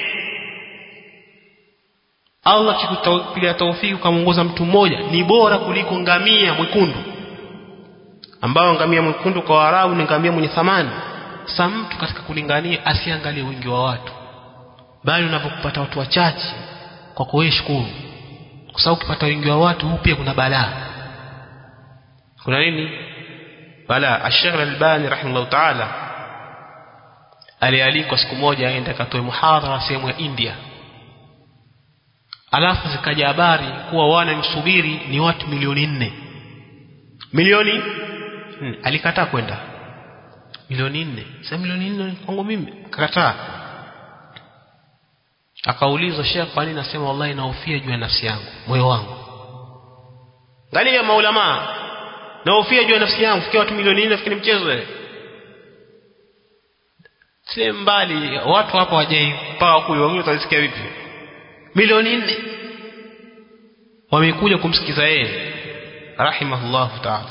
Allah kikupilia taufiki ukamuongoza mtu mmoja ni bora kuliko ngamia mwekundu ambao ngamia mwekundu kwa Waarabu ni ngamia mwenye thamani sasa mtu katika kulingania asiangalie wingi wa watu bali unapopata watu wachache kwa kuwe shukuru kwa sababu ukipata wingi wa watu huu pia kuna balaa kuna nini balaa Ash-Sheikh Al-Albani rahimahullah ta'ala alialikwa siku moja aende akatoe muhadhara sehemu ya India alafu zikaja habari kuwa wanamsubiri ni watu milioni nne milioni nne. alikataa kwenda milioni nne sasa milioni nne kwangu mimi kakataa akaulizwa Sheikh kwa nini nasema wallahi naofia juu ya nafsi yangu moyo wangu angalia maulama naofia juu ya nafsi yangu fikia watu milioni nne fikiri mchezo wewe si mbali watu hapa wajai mpaka kule wengine utasikia vipi milioni nne wamekuja kumsikiza yeye rahimahullahu ta'ala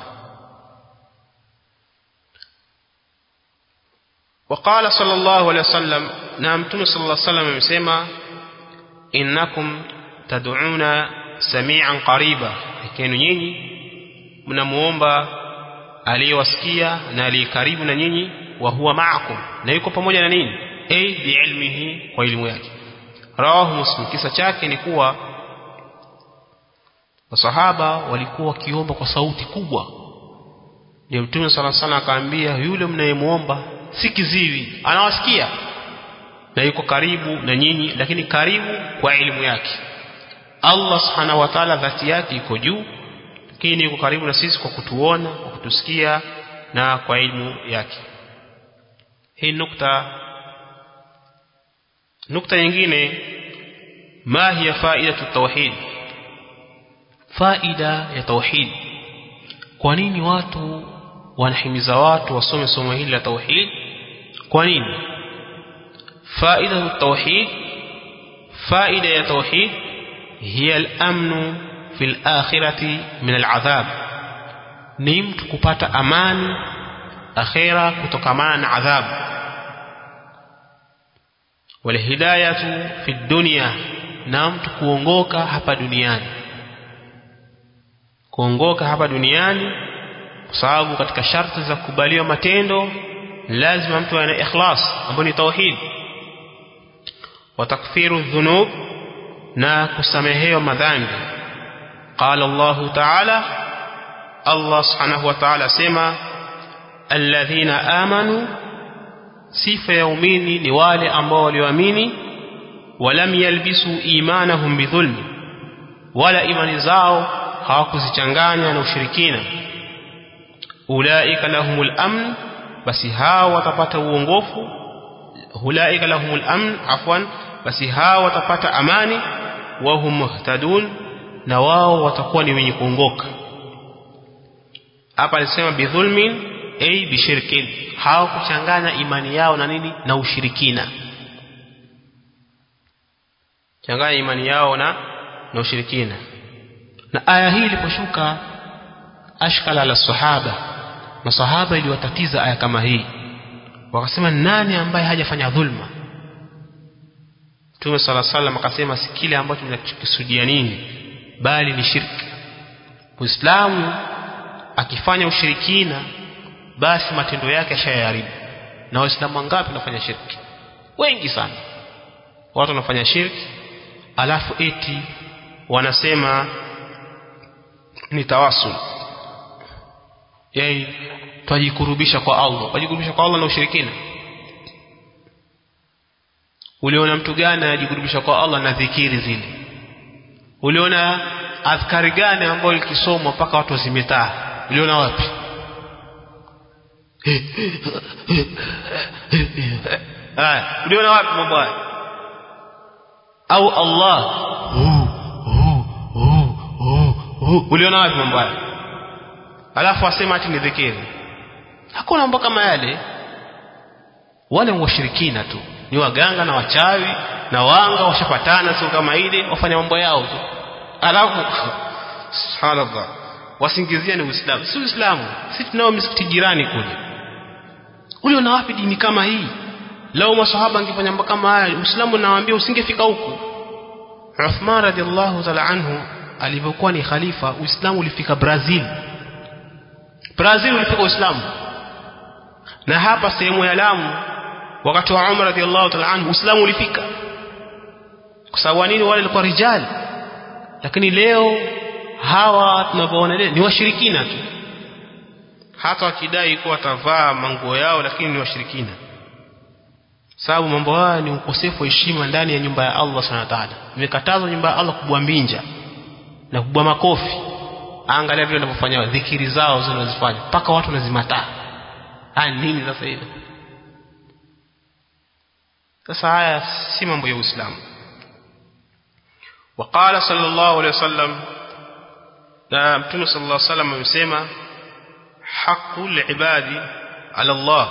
وقال صلى الله عليه وسلم نعم تم صلى الله عليه وسلم amesema innakum tad'una sami'an qariba lakini nyinyi mnamuomba aliyewasikia na aliyekaribu na nyinyi wa huwa ma'akum na yuko pamoja na nini ay biilmihi kwa elimu yake rawahu muslim kisa chake ni kuwa masahaba walikuwa wakiomba kwa sauti kubwa ndio mtume sala sana akaambia yule mnayemuomba si kiziwi anawasikia na yuko karibu na nyinyi lakini karibu kwa elimu yake Allah subhanahu wa ta'ala dhati yake iko juu lakini yuko karibu na sisi kwa kutuona kwa kutusikia na kwa elimu yake hii nukta nukta nyingine ma hiya faidatu tauhid faida ya tauhid kwa nini watu wanahimiza watu wasome somo hili la tauhid kwa nini faida ya tauhid faida ya tauhid hiya al-amnu fil akhirati min al-adhab ni mtu kupata amani akhira kutokamana na adhabu walhidayatu fi dunya na mtu kuongoka hapa duniani kuongoka hapa duniani kwa sababu katika sharti za kukubaliwa matendo lazima mtu awe na ikhlas ambayo ni tauhid wa takfiru dhunub na kusamehewa madhambi qala Allah ta'ala Allah subhanahu wa ta'ala sema alladhina amanu sifa ya umini ni wale ambao walioamini walam yalbisu imanahum bidhulm wala imani zao hawakuzichanganya na ushirikina ulaika lahumul amn basi hao watapata uongofu ulaika lahumul amn afwan basi hao watapata amani wa hum muhtadun na wao watakuwa ni wenye kuongoka hapa alisema bidhulmin ay bishirkin hawakuchanganya imani yao na nini na ushirikina changanya imani yao na na ushirikina na aya hii iliposhuka ashkala la sahaba masahaba iliwatatiza aya kama hii wakasema nani ambaye hajafanya dhulma Mtume sala salam akasema si kile ambacho tunakisudia nini bali ni shirki Muislamu akifanya ushirikina basi matendo yake ashayaharibu na waislamu wangapi wanafanya shirki wengi sana watu wanafanya shirki alafu eti wanasema ni tawasul yani twajikurubisha kwa Allah twajikurubisha kwa Allah na ushirikina uliona mtu gani anajikurubisha kwa Allah na dhikiri zile uliona adhkari gani ambayo likisomwa mpaka watu wazimetaa uliona wapi haya uliona wapi mambo haya au Allah uliona wapi mambo haya alafu asema ati ni dhikiri hakuna mambo kama yale wale washirikina tu ni waganga na wachawi na wanga washapatana sio kama ile wafanya mambo yao tu alafu subhanallah wasingizia ni uislamu si uislamu si tunao misikiti jirani kule ule una wapi dini kama hii lao masahaba angefanya mambo kama haya uislamu nawaambia usingefika huku Uthman radhiallahu ta'ala anhu alivyokuwa ni khalifa uislamu ulifika Brazil Brazil ulifika uislamu na hapa sehemu ya Lamu wakati wa Umar radhiallahu ta'ala anhu uislamu ulifika kwa sababu nini wale walikuwa rijali lakini leo hawa tunavyoona leo ni washirikina tu hata wakidai kuwa watavaa manguo yao lakini ni washirikina sababu mambo haya ni ukosefu wa heshima ndani ya nyumba ya Allah subhanahu wa ta'ala imekatazwa nyumba ya Allah kubwa mbinja na kubwa makofi angalia vile wanavyofanya dhikiri zao zinazofanya mpaka watu wanazimataa haya nini sasa hivi sasa haya si mambo ya Uislamu وقال صلى الله عليه وسلم na mtume صلى الله عليه وسلم amesema haqqul ibadi ala Allah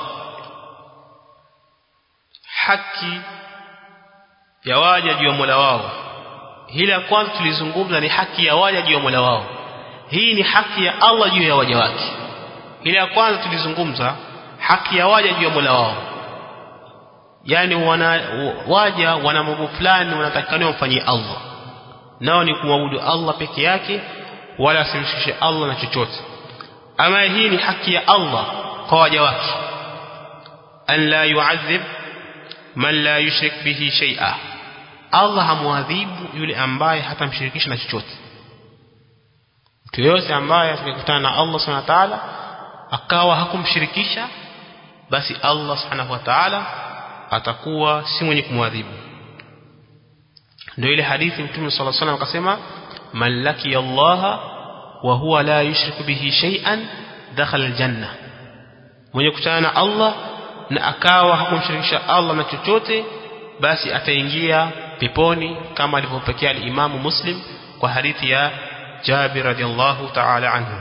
haki ya waja juu ya Mola wao hili la kwanza tulizungumza ni haki ya waja juu ya Mola wao hii ni haki ya Allah juu ya waja wake ile ya kwanza tulizungumza haki ya waja juu ya Mola wao yani wana waja wana mambo fulani wanatakikana wamfanyie Allah nao ni kumwabudu Allah peke yake wala asimshirikishe Allah na chochote ama hii ni haki ya Allah kwa waja wake an la yu'adhib man la yushrik bihi shay'a Allah hamwadhibu yule ambaye hatamshirikisha na chochote mtu yote ambaye atakutana na Allah subhanahu wa ta'ala akawa hakumshirikisha basi Allah subhanahu wa ta'ala atakuwa si mwenye kumwadhibu ndio ile hadithi mtume صلى الله عليه وسلم akasema man laki Allah wa huwa la yushriku bihi shay'an dakhala aljanna mwenye kutana na Allah na akawa hakumshirikisha Allah na chochote basi ataingia peponi kama alivyopokea al-Imamu Muslim kwa hadithi ya Jabir radhiallahu ta'ala anhu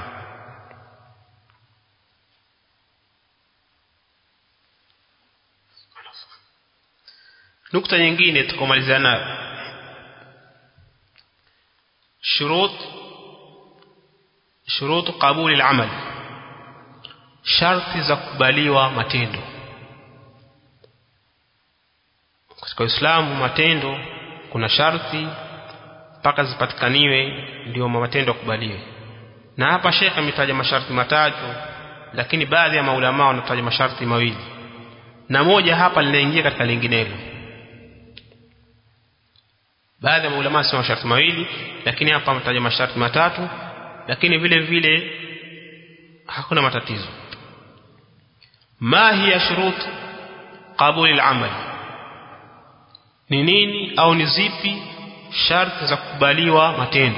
nukta nyingine tukomalizana shurut shurut qabuli al-amal sharti za kubaliwa matendo katika Uislamu matendo kuna sharti mpaka zipatikaniwe ndio matendo yakubaliwe na hapa Sheikh ametaja masharti matatu lakini baadhi ya maulama wanataja masharti mawili na moja hapa linaingia katika linginelo baadhi ya maulama wanasema masharti mawili lakini hapa ametaja masharti matatu lakini vile vile hakuna matatizo ma hiya shurut qabuli al-amal ni nini au ni zipi sharti za kukubaliwa matendo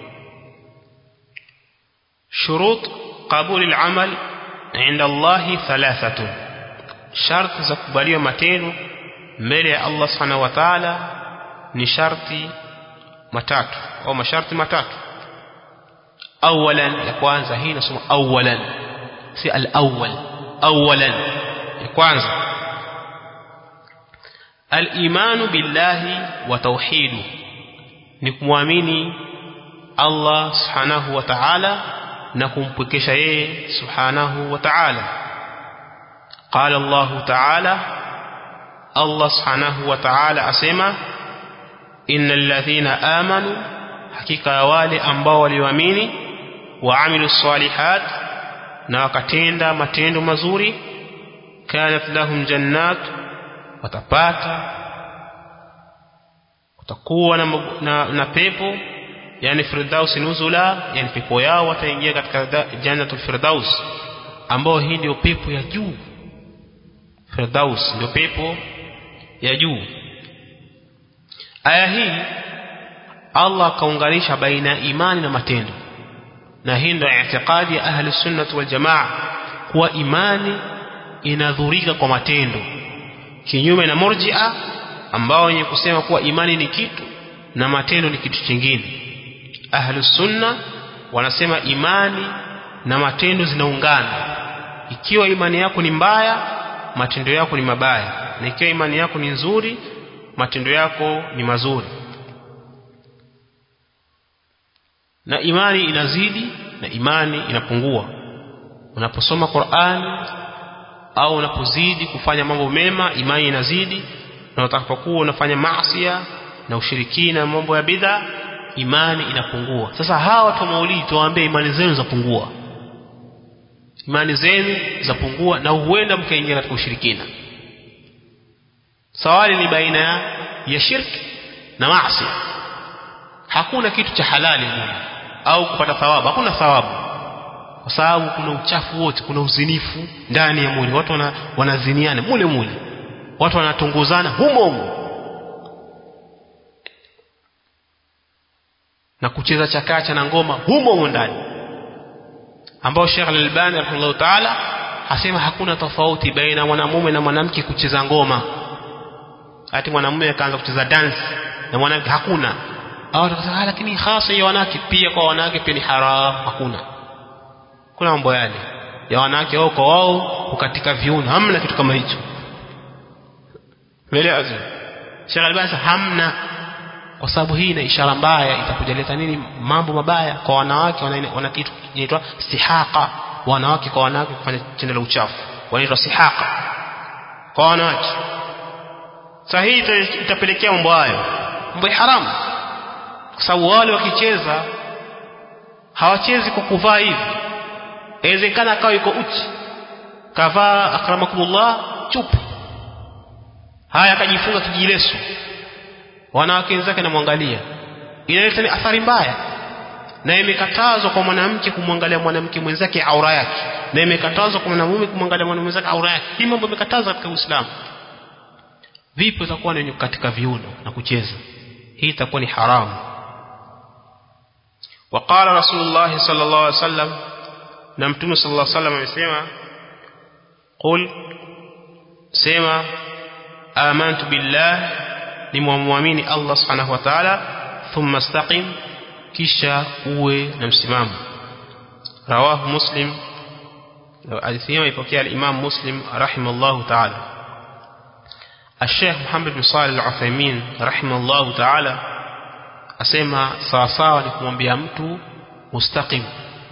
shurut qabuli al-amal inda Allah thalathatu sharti za kukubaliwa matendo mbele ya Allah subhanahu wa ta'ala ni sharti matatu au masharti matatu awalan ya kwanza hii nasoma awalan si al-awwal awalan ya kwanza al-imanu billahi wa tauhidu ni kumwamini Allah subhanahu wa ta'ala na kumpwekesha yeye subhanahu wa ta'ala qala Allah ta'ala Allah subhanahu wa ta'ala asema innal ladhina amanu hakika ya wale ambao walioamini waamilu salihat na wakatenda matendo mazuri kanat lahum jannat watapata watakuwa na, na, na pepo yani firdaus nuzula yani pepo yao wataingia katika jannatul firdaus ambao hii ndio pepo ya juu firdaus ndio pepo ya juu aya hii Allah akaunganisha baina ya imani na matendo na hii ndio i'tiqadi ya ahli sunnah wal jamaa kuwa imani inadhurika kwa matendo kinyume na murji'a ambao wenye kusema kuwa imani ni kitu na matendo ni kitu kingine ahli sunna wanasema imani na matendo zinaungana ikiwa imani yako ni mbaya matendo yako ni mabaya na ikiwa imani yako ni nzuri matendo yako ni mazuri na imani inazidi na imani inapungua unaposoma Qur'an au unapozidi kufanya mambo mema imani inazidi na utakapokuwa unafanya maasi na ushirikina mambo ya bid'a imani inapungua sasa hawa watu wa maulidi tuwaambie imani zenu zapungua imani zenu zapungua na huenda mkaingia katika ushirikina sawali ni baina ya, ya shirki na maasi hakuna kitu cha halali mmoja au kupata thawabu hakuna thawabu kwa sababu kuna uchafu wote kuna uzinifu ndani ya mwili watu wana, wanaziniana mule mule watu wanatunguzana humo humo na kucheza chakacha na ngoma humo humo ndani ambao Sheikh Al-Albani rahimahullah ta'ala hasema hakuna tofauti baina mwanamume na mwanamke kucheza ngoma ati mwanamume akaanza kucheza dance na mwanamke hakuna au tukasema lakini hasa ya wanawake pia kwa wanawake pia ni haram hakuna kuna mambo yale ya wanawake wao kwa wao ukatika viuno hamna kitu kama hicho Umeelewa sio? Sheikh Albani hamna kwa sababu hii ina ishara mbaya itakujaleta nini mambo mabaya kwa wanawake wana, wana kitu kinaitwa sihaqa wanawake kwa wanawake kufanya tendo la uchafu wanaitwa sihaqa kwa wanawake sahihi itapelekea mambo hayo mambo ya haramu kwa sababu wale wakicheza hawachezi kwa kuvaa hivi inawezekana akawa yuko uchi kavaa akramakumullah chupu haya akajifunga kijileso wanawake wenzake namwangalia inaleta ni athari mbaya na imekatazwa kwa mwanamke kumwangalia mwanamke mwenzake aura yake na imekatazwa kwa mwanamume kumwangalia mwanamume mwenzake aura yake hii mambo imekatazwa katika Uislamu vipi utakuwa ni katika viuno na kucheza hii itakuwa ni haramu وقال رسول الله صلى الله عليه وسلم na mtume صلى الله عليه وسلم amesema قل sema amantu billah ni muamini Allah subhanahu wa ta'ala thumma istaqim kisha uwe na msimamo rawahu muslim hadithi hiyo ipokea al-Imam Muslim rahimallahu ta'ala الشيخ محمد بن صالح العثيمين رحمه الله تعالى asema sawa sawa ni kumwambia mtu mustaqim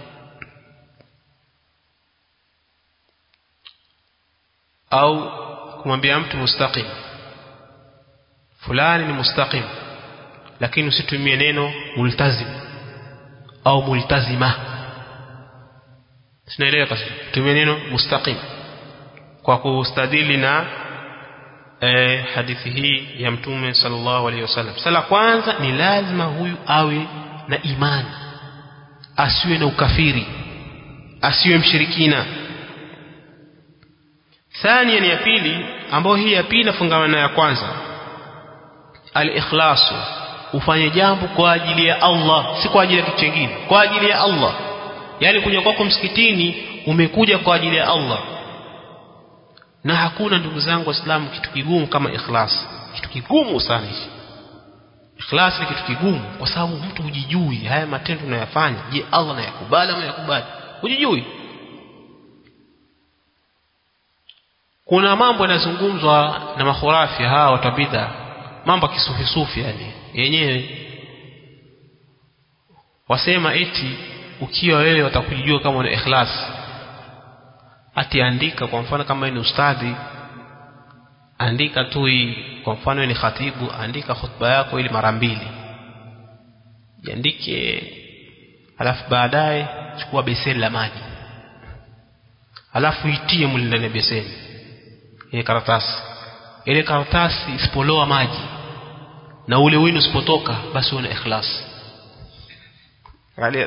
au kumwambia mtu mustaqim fulani ni mustaqim lakini usitumie neno multazim au multazima sinaelewa kasi tumie neno mustaqim kwa kustadili na eh, hadithi hii ya mtume sallallahu alaihi wasallam sala kwanza ni lazima huyu awe na imani asiwe na ukafiri asiwe mshirikina thania ni ya pili ambayo hii ya pili nafungamana ya kwanza al-ikhlasu ufanye jambo kwa ajili ya Allah si kwa ajili ya kitu kingine kwa ajili ya Allah yani kuja kwako msikitini umekuja kwa ajili ya Allah na hakuna ndugu zangu waislamu kitu kigumu kama ikhlas kitu kigumu sana hichi ikhlas ni kitu kigumu kwa sababu mtu hujijui haya matendo unayofanya je Allah anayakubali ama yakubali hujijui kuna mambo yanazungumzwa na makhurafi hawa watabidha mambo kisufi sufi yani yenyewe wasema eti ukiwa wewe watakujijua kama una ikhlas ati andika kwa mfano kama ni ustadhi andika tu kwa mfano ni khatibu andika khutba yako ili mara mbili jiandike alafu baadaye chukua beseni la maji alafu itie mle ndani ya beseni ile karatasi ile karatasi isipoloa maji na ule wino usipotoka basi una ikhlas angalia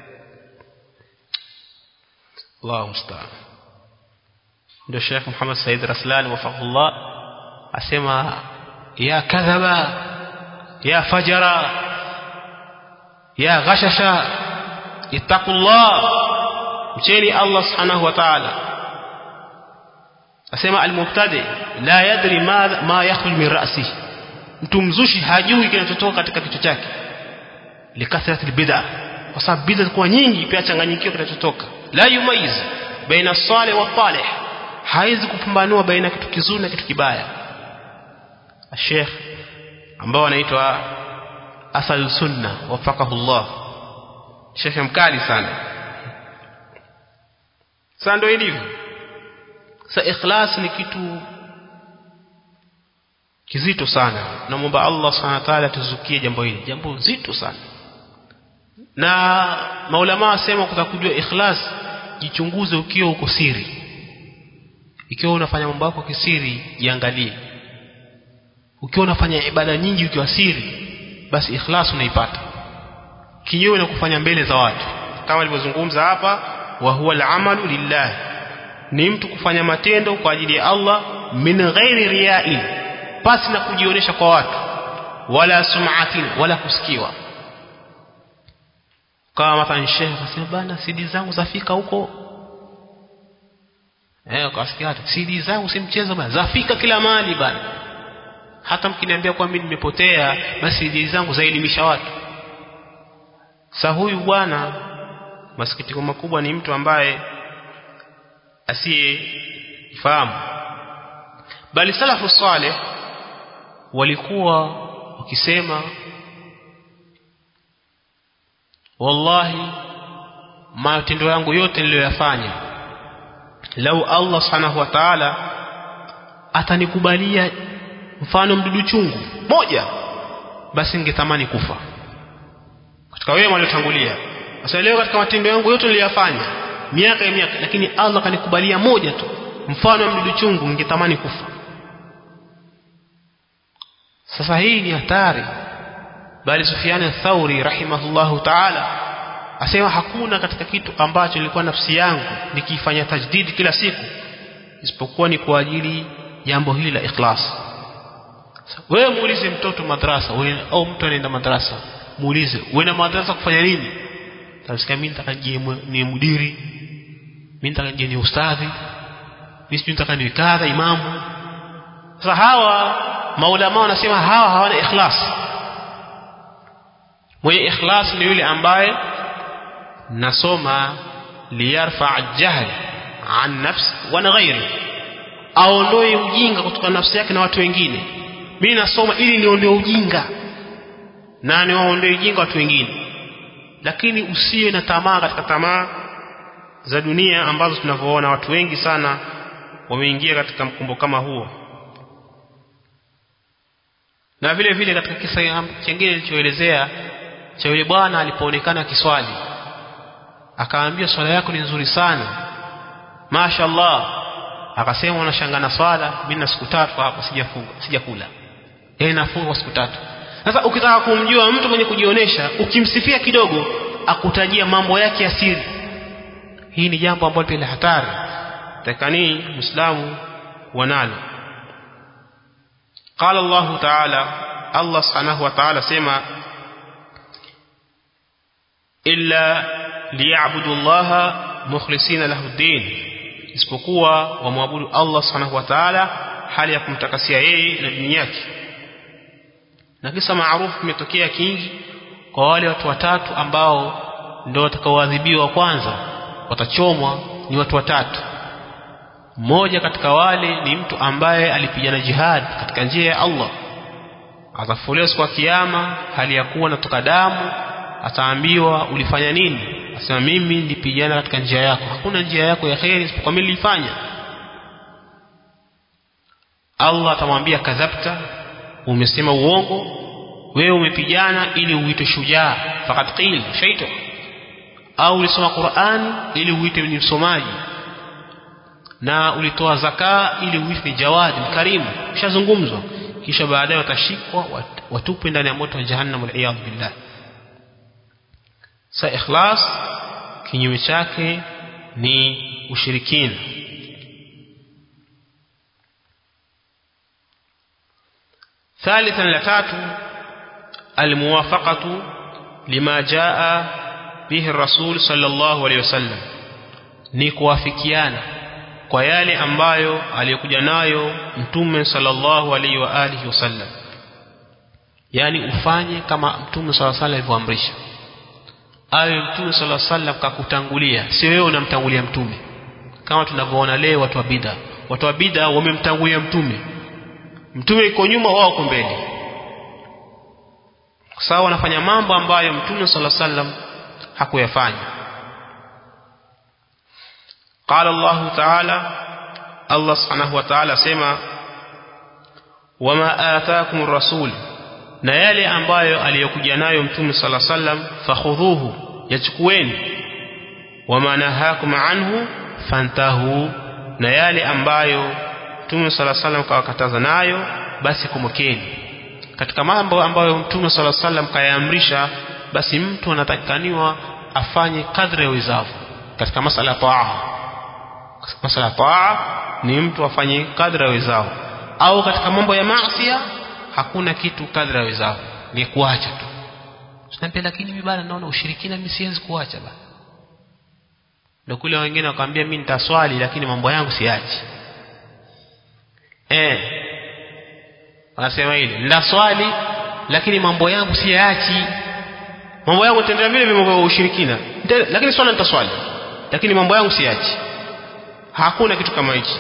Allahu musta'an ndio Sheikh Muhammad Said Raslan wafaqullah asema ya kadhaba ya fajara ya ghashasha ittaqullah mcheni Allah subhanahu wa ta'ala asema almubtadi la yadri ma ma yakhruj min ra'sihi mtu mzushi hajui kinachotoka katika kichwa chake likathrati albid'a kwa sababu bid'a kwa nyingi pia changanyikio kinachotoka la yumayiz baina salih wa talih haizi kupambanua baina kitu kizuri na kitu kibaya Sheikh ambao anaitwa Asal Sunna wafaqahullah Sheikh mkali sana sasa ndio ilivyo sa ikhlas ni kitu kizito sana namuomba Allah subhanahu wa ta'ala tuzukie jambo hili jambo zito sana na maulama wasema kutakujua ikhlas jichunguze ukiwa uko siri ikiwa unafanya mambo yako kisiri jiangalie ukiwa unafanya ibada nyingi ukiwa siri basi ikhlas unaipata kinyume na kufanya mbele za watu kama alivyozungumza hapa wa huwa al-amalu lillah ni mtu kufanya matendo kwa ajili ya Allah min ghairi riya'in pasi na kujionyesha kwa watu wala sum'atin wala kusikiwa kama mathalan shehe akasema bana CD zangu zafika huko eh ukasikia hata CD zangu si mchezo bana zafika kila mahali bana hata mkiniambia kwa mimi nimepotea basi CD zangu zaelimisha watu sa huyu bwana masikitiko makubwa ni mtu ambaye asiyefahamu bali salafu saleh walikuwa wakisema wallahi matendo yangu yote niliyoyafanya lau Allah subhanahu wa ta'ala atanikubalia mfano mdudu chungu moja basi ningetamani kufa katika wema waliotangulia sasa leo katika matendo yangu yote niliyofanya miaka ya miaka lakini Allah kanikubalia moja tu mfano wa mdudu chungu ningetamani kufa sasa hii ni hatari bali Sufyan al-Thauri rahimahullahu ta'ala asema hakuna katika kitu ambacho nilikuwa nafsi yangu nikifanya tajdidi kila siku isipokuwa ni kwa ajili jambo hili la ikhlas wewe muulize mtoto madrasa wewe au mtu anaenda madrasa muulize uenda madrasa kufanya nini tasikia mimi nataka ni mudiri mimi nataka ni ustadhi mimi sijui nataka ni kadha imamu sasa hawa maulama wanasema hawa hawana ikhlas mwenye ikhlas ni yule ambaye nasoma liyarfa jahl an nafsi wa ghairi aondoe ujinga kutoka nafsi yake na watu wengine mimi nasoma ili niondoe ujinga na niwaondoe ujinga watu wengine lakini usiwe na tamaa katika tamaa za dunia ambazo tunavyoona watu wengi sana wameingia katika mkumbo kama huo na vile vile katika kisa kingine nilichoelezea cha yule bwana alipoonekana kiswali akaambia swala yako ni nzuri sana mashaallah akasema unashanga na swala mimi na siku tatu hapo sijafunga sijakula yeye nafunga kwa siku tatu sasa ukitaka kumjua mtu mwenye kujionyesha ukimsifia kidogo akutajia mambo yake ya siri hii ni jambo ambalo pia hatari takani muislamu wanalo قال الله تعالى الله سبحانه وتعالى سما إلا ليعبدوا الله مخلصين له الدين isipokuwa wamwabudu Allah subhanahu wa ta'ala hali ya kumtakasia yeye na dini yake na kisa maarufu kimetokea kingi kwa wale watu watatu ambao ndio watakaoadhibiwa kwanza watachomwa ni watu watatu mmoja katika wale ni mtu ambaye alipigana jihad katika njia ya Allah atafufuliwa siku ya kiyama hali ya kuwa natoka damu ataambiwa ulifanya nini asema mimi nilipigana katika njia yako hakuna njia yako ya kheri isipokuwa mimi nilifanya Allah atamwambia kadhabta umesema uongo wewe umepigana ili uitwe shujaa fakat qil shaito au ulisoma Qur'an ili uitwe ni msomaji na ulitoa zaka ili uitwe jawadi mkarimu kishazungumzwa kisha baadaye watashikwa watupwe ndani ya moto wa jahannam wal billah sa ikhlas kinyume chake ni ushirikina ثالثا لتاتو الموافقة لما جاء به الرسول صلى الله عليه وسلم ni kuafikiana kwa yale ambayo aliyokuja nayo mtume sallallahu alaihi wa alihi wasallam yani ufanye kama mtume sallallahu alaihi alivyoamrisha awe mtume sallallahu alaihi wasallam kakutangulia si wewe unamtangulia mtume kama tunavyoona leo watu wa bid'a watu wa bid'a wamemtangulia mtume mtume yuko nyuma wao wako mbele kwa sababu wanafanya mambo ambayo mtume sallallahu alaihi wasallam hakuyafanya قال الله تعالى الله سبحانه وتعالى سما وما آتاكم الرسول na yale ambayo aliyokuja nayo mtume sala sallam fakhudhuhu yachukueni wama nahakum anhu fantahu na yale ambayo mtume sala sallam kawakataza nayo basi kumukeni katika mambo ambayo mtume sala sallam kayaamrisha basi mtu anatakikaniwa afanye kadri ya uwezavu katika masala ya taa masala taa ni mtu afanye kadra wezao au katika mambo ya maasi hakuna kitu kadra wezao ni kuacha tu tunaambia lakini mimi bana naona ushirikina mimi siwezi kuacha bana ndio kule wengine wakamwambia mimi nitaswali lakini mambo yangu siachi eh wanasema hili nitaswali lakini mambo yangu siachi mambo yangu nitaendelea vile vile mambo ya ushirikina lakini swala nitaswali lakini mambo yangu siachi hakuna kitu kama hichi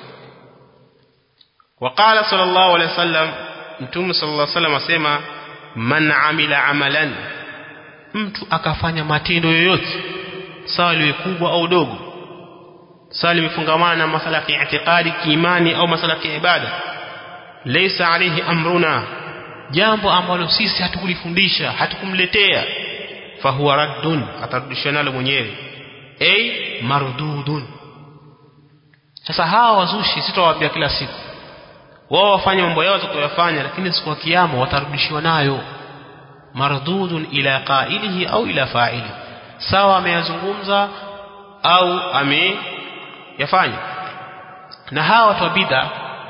وقال صلى الله عليه وسلم mtume صلى الله عليه وسلم asema man amila amalan mtu akafanya matendo yoyote sawa liwe kubwa au dogo sawa limefungamana na masala ya itikadi kiimani au masala ya ibada laysa alayhi amruna jambo ambalo sisi hatukulifundisha hatukumletea fahuwa raddun atarudishwa nalo mwenyewe ay mardudun sasa hawa wazushi sitawaambia kila siku wao wafanye mambo yao watakayofanya lakini siku ya kiyama watarudishiwa nayo mardudun ila qailihi au ila fa'ili sawa ameyazungumza au ameyafanya na hawa watu wa bid'a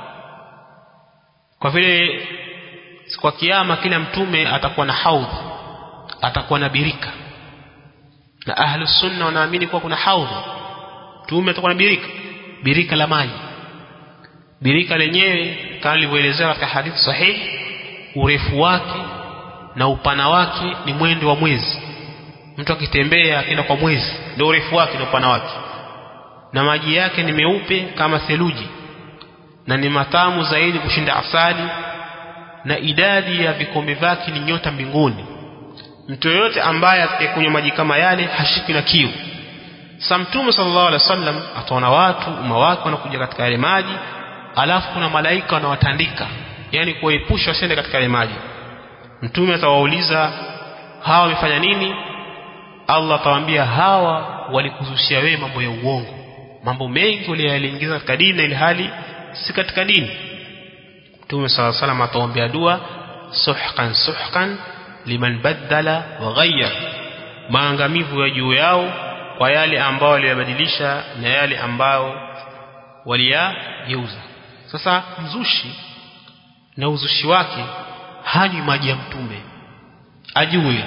kwa vile siku ya kiyama kila mtume atakuwa na haudh atakuwa na birika na ahlus sunna wanaamini kuwa kuna haudh mtume atakuwa na birika birika la maji birika lenyewe kama lilivyoelezewa katika hadithi sahihi urefu wake na upana wake ni mwendo wa mwezi mtu akitembea akienda kwa mwezi ndio urefu wake na upana wake na maji yake ni meupe kama theluji na ni matamu zaidi kushinda asali na idadi ya vikombe vyake ni nyota mbinguni mtu yoyote ambaye atakayekunywa maji kama yale hashiki na kiu sasa mtume sallallahu alaihi wasallam ataona watu umma wake wanakuja katika yale maji alafu kuna malaika wanawatandika yani kuwaepusha wasiende katika yale maji mtume atawauliza hawa wamefanya nini Allah atawaambia hawa walikuzushia wewe mambo ya uongo mambo mengi waliyaingiza katika dini na ili hali si katika dini Mtume صلى الله عليه وسلم ataombea dua suhqan suhqan liman badala wa ghayyar maangamivu ya juu yao kwa yale ambao waliyabadilisha na yale ambao waliyageuza sasa mzushi na uzushi wake hanywi maji ya mtume ajue hilo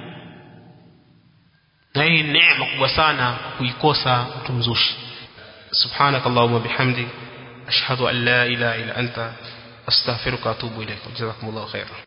na hii neema kubwa sana kuikosa mtu mzushi سبحانك اللهم وبحمدك أشهد أن لا إله إلا أنت أستغفرك وأتوب إليك جزاكم الله خيرا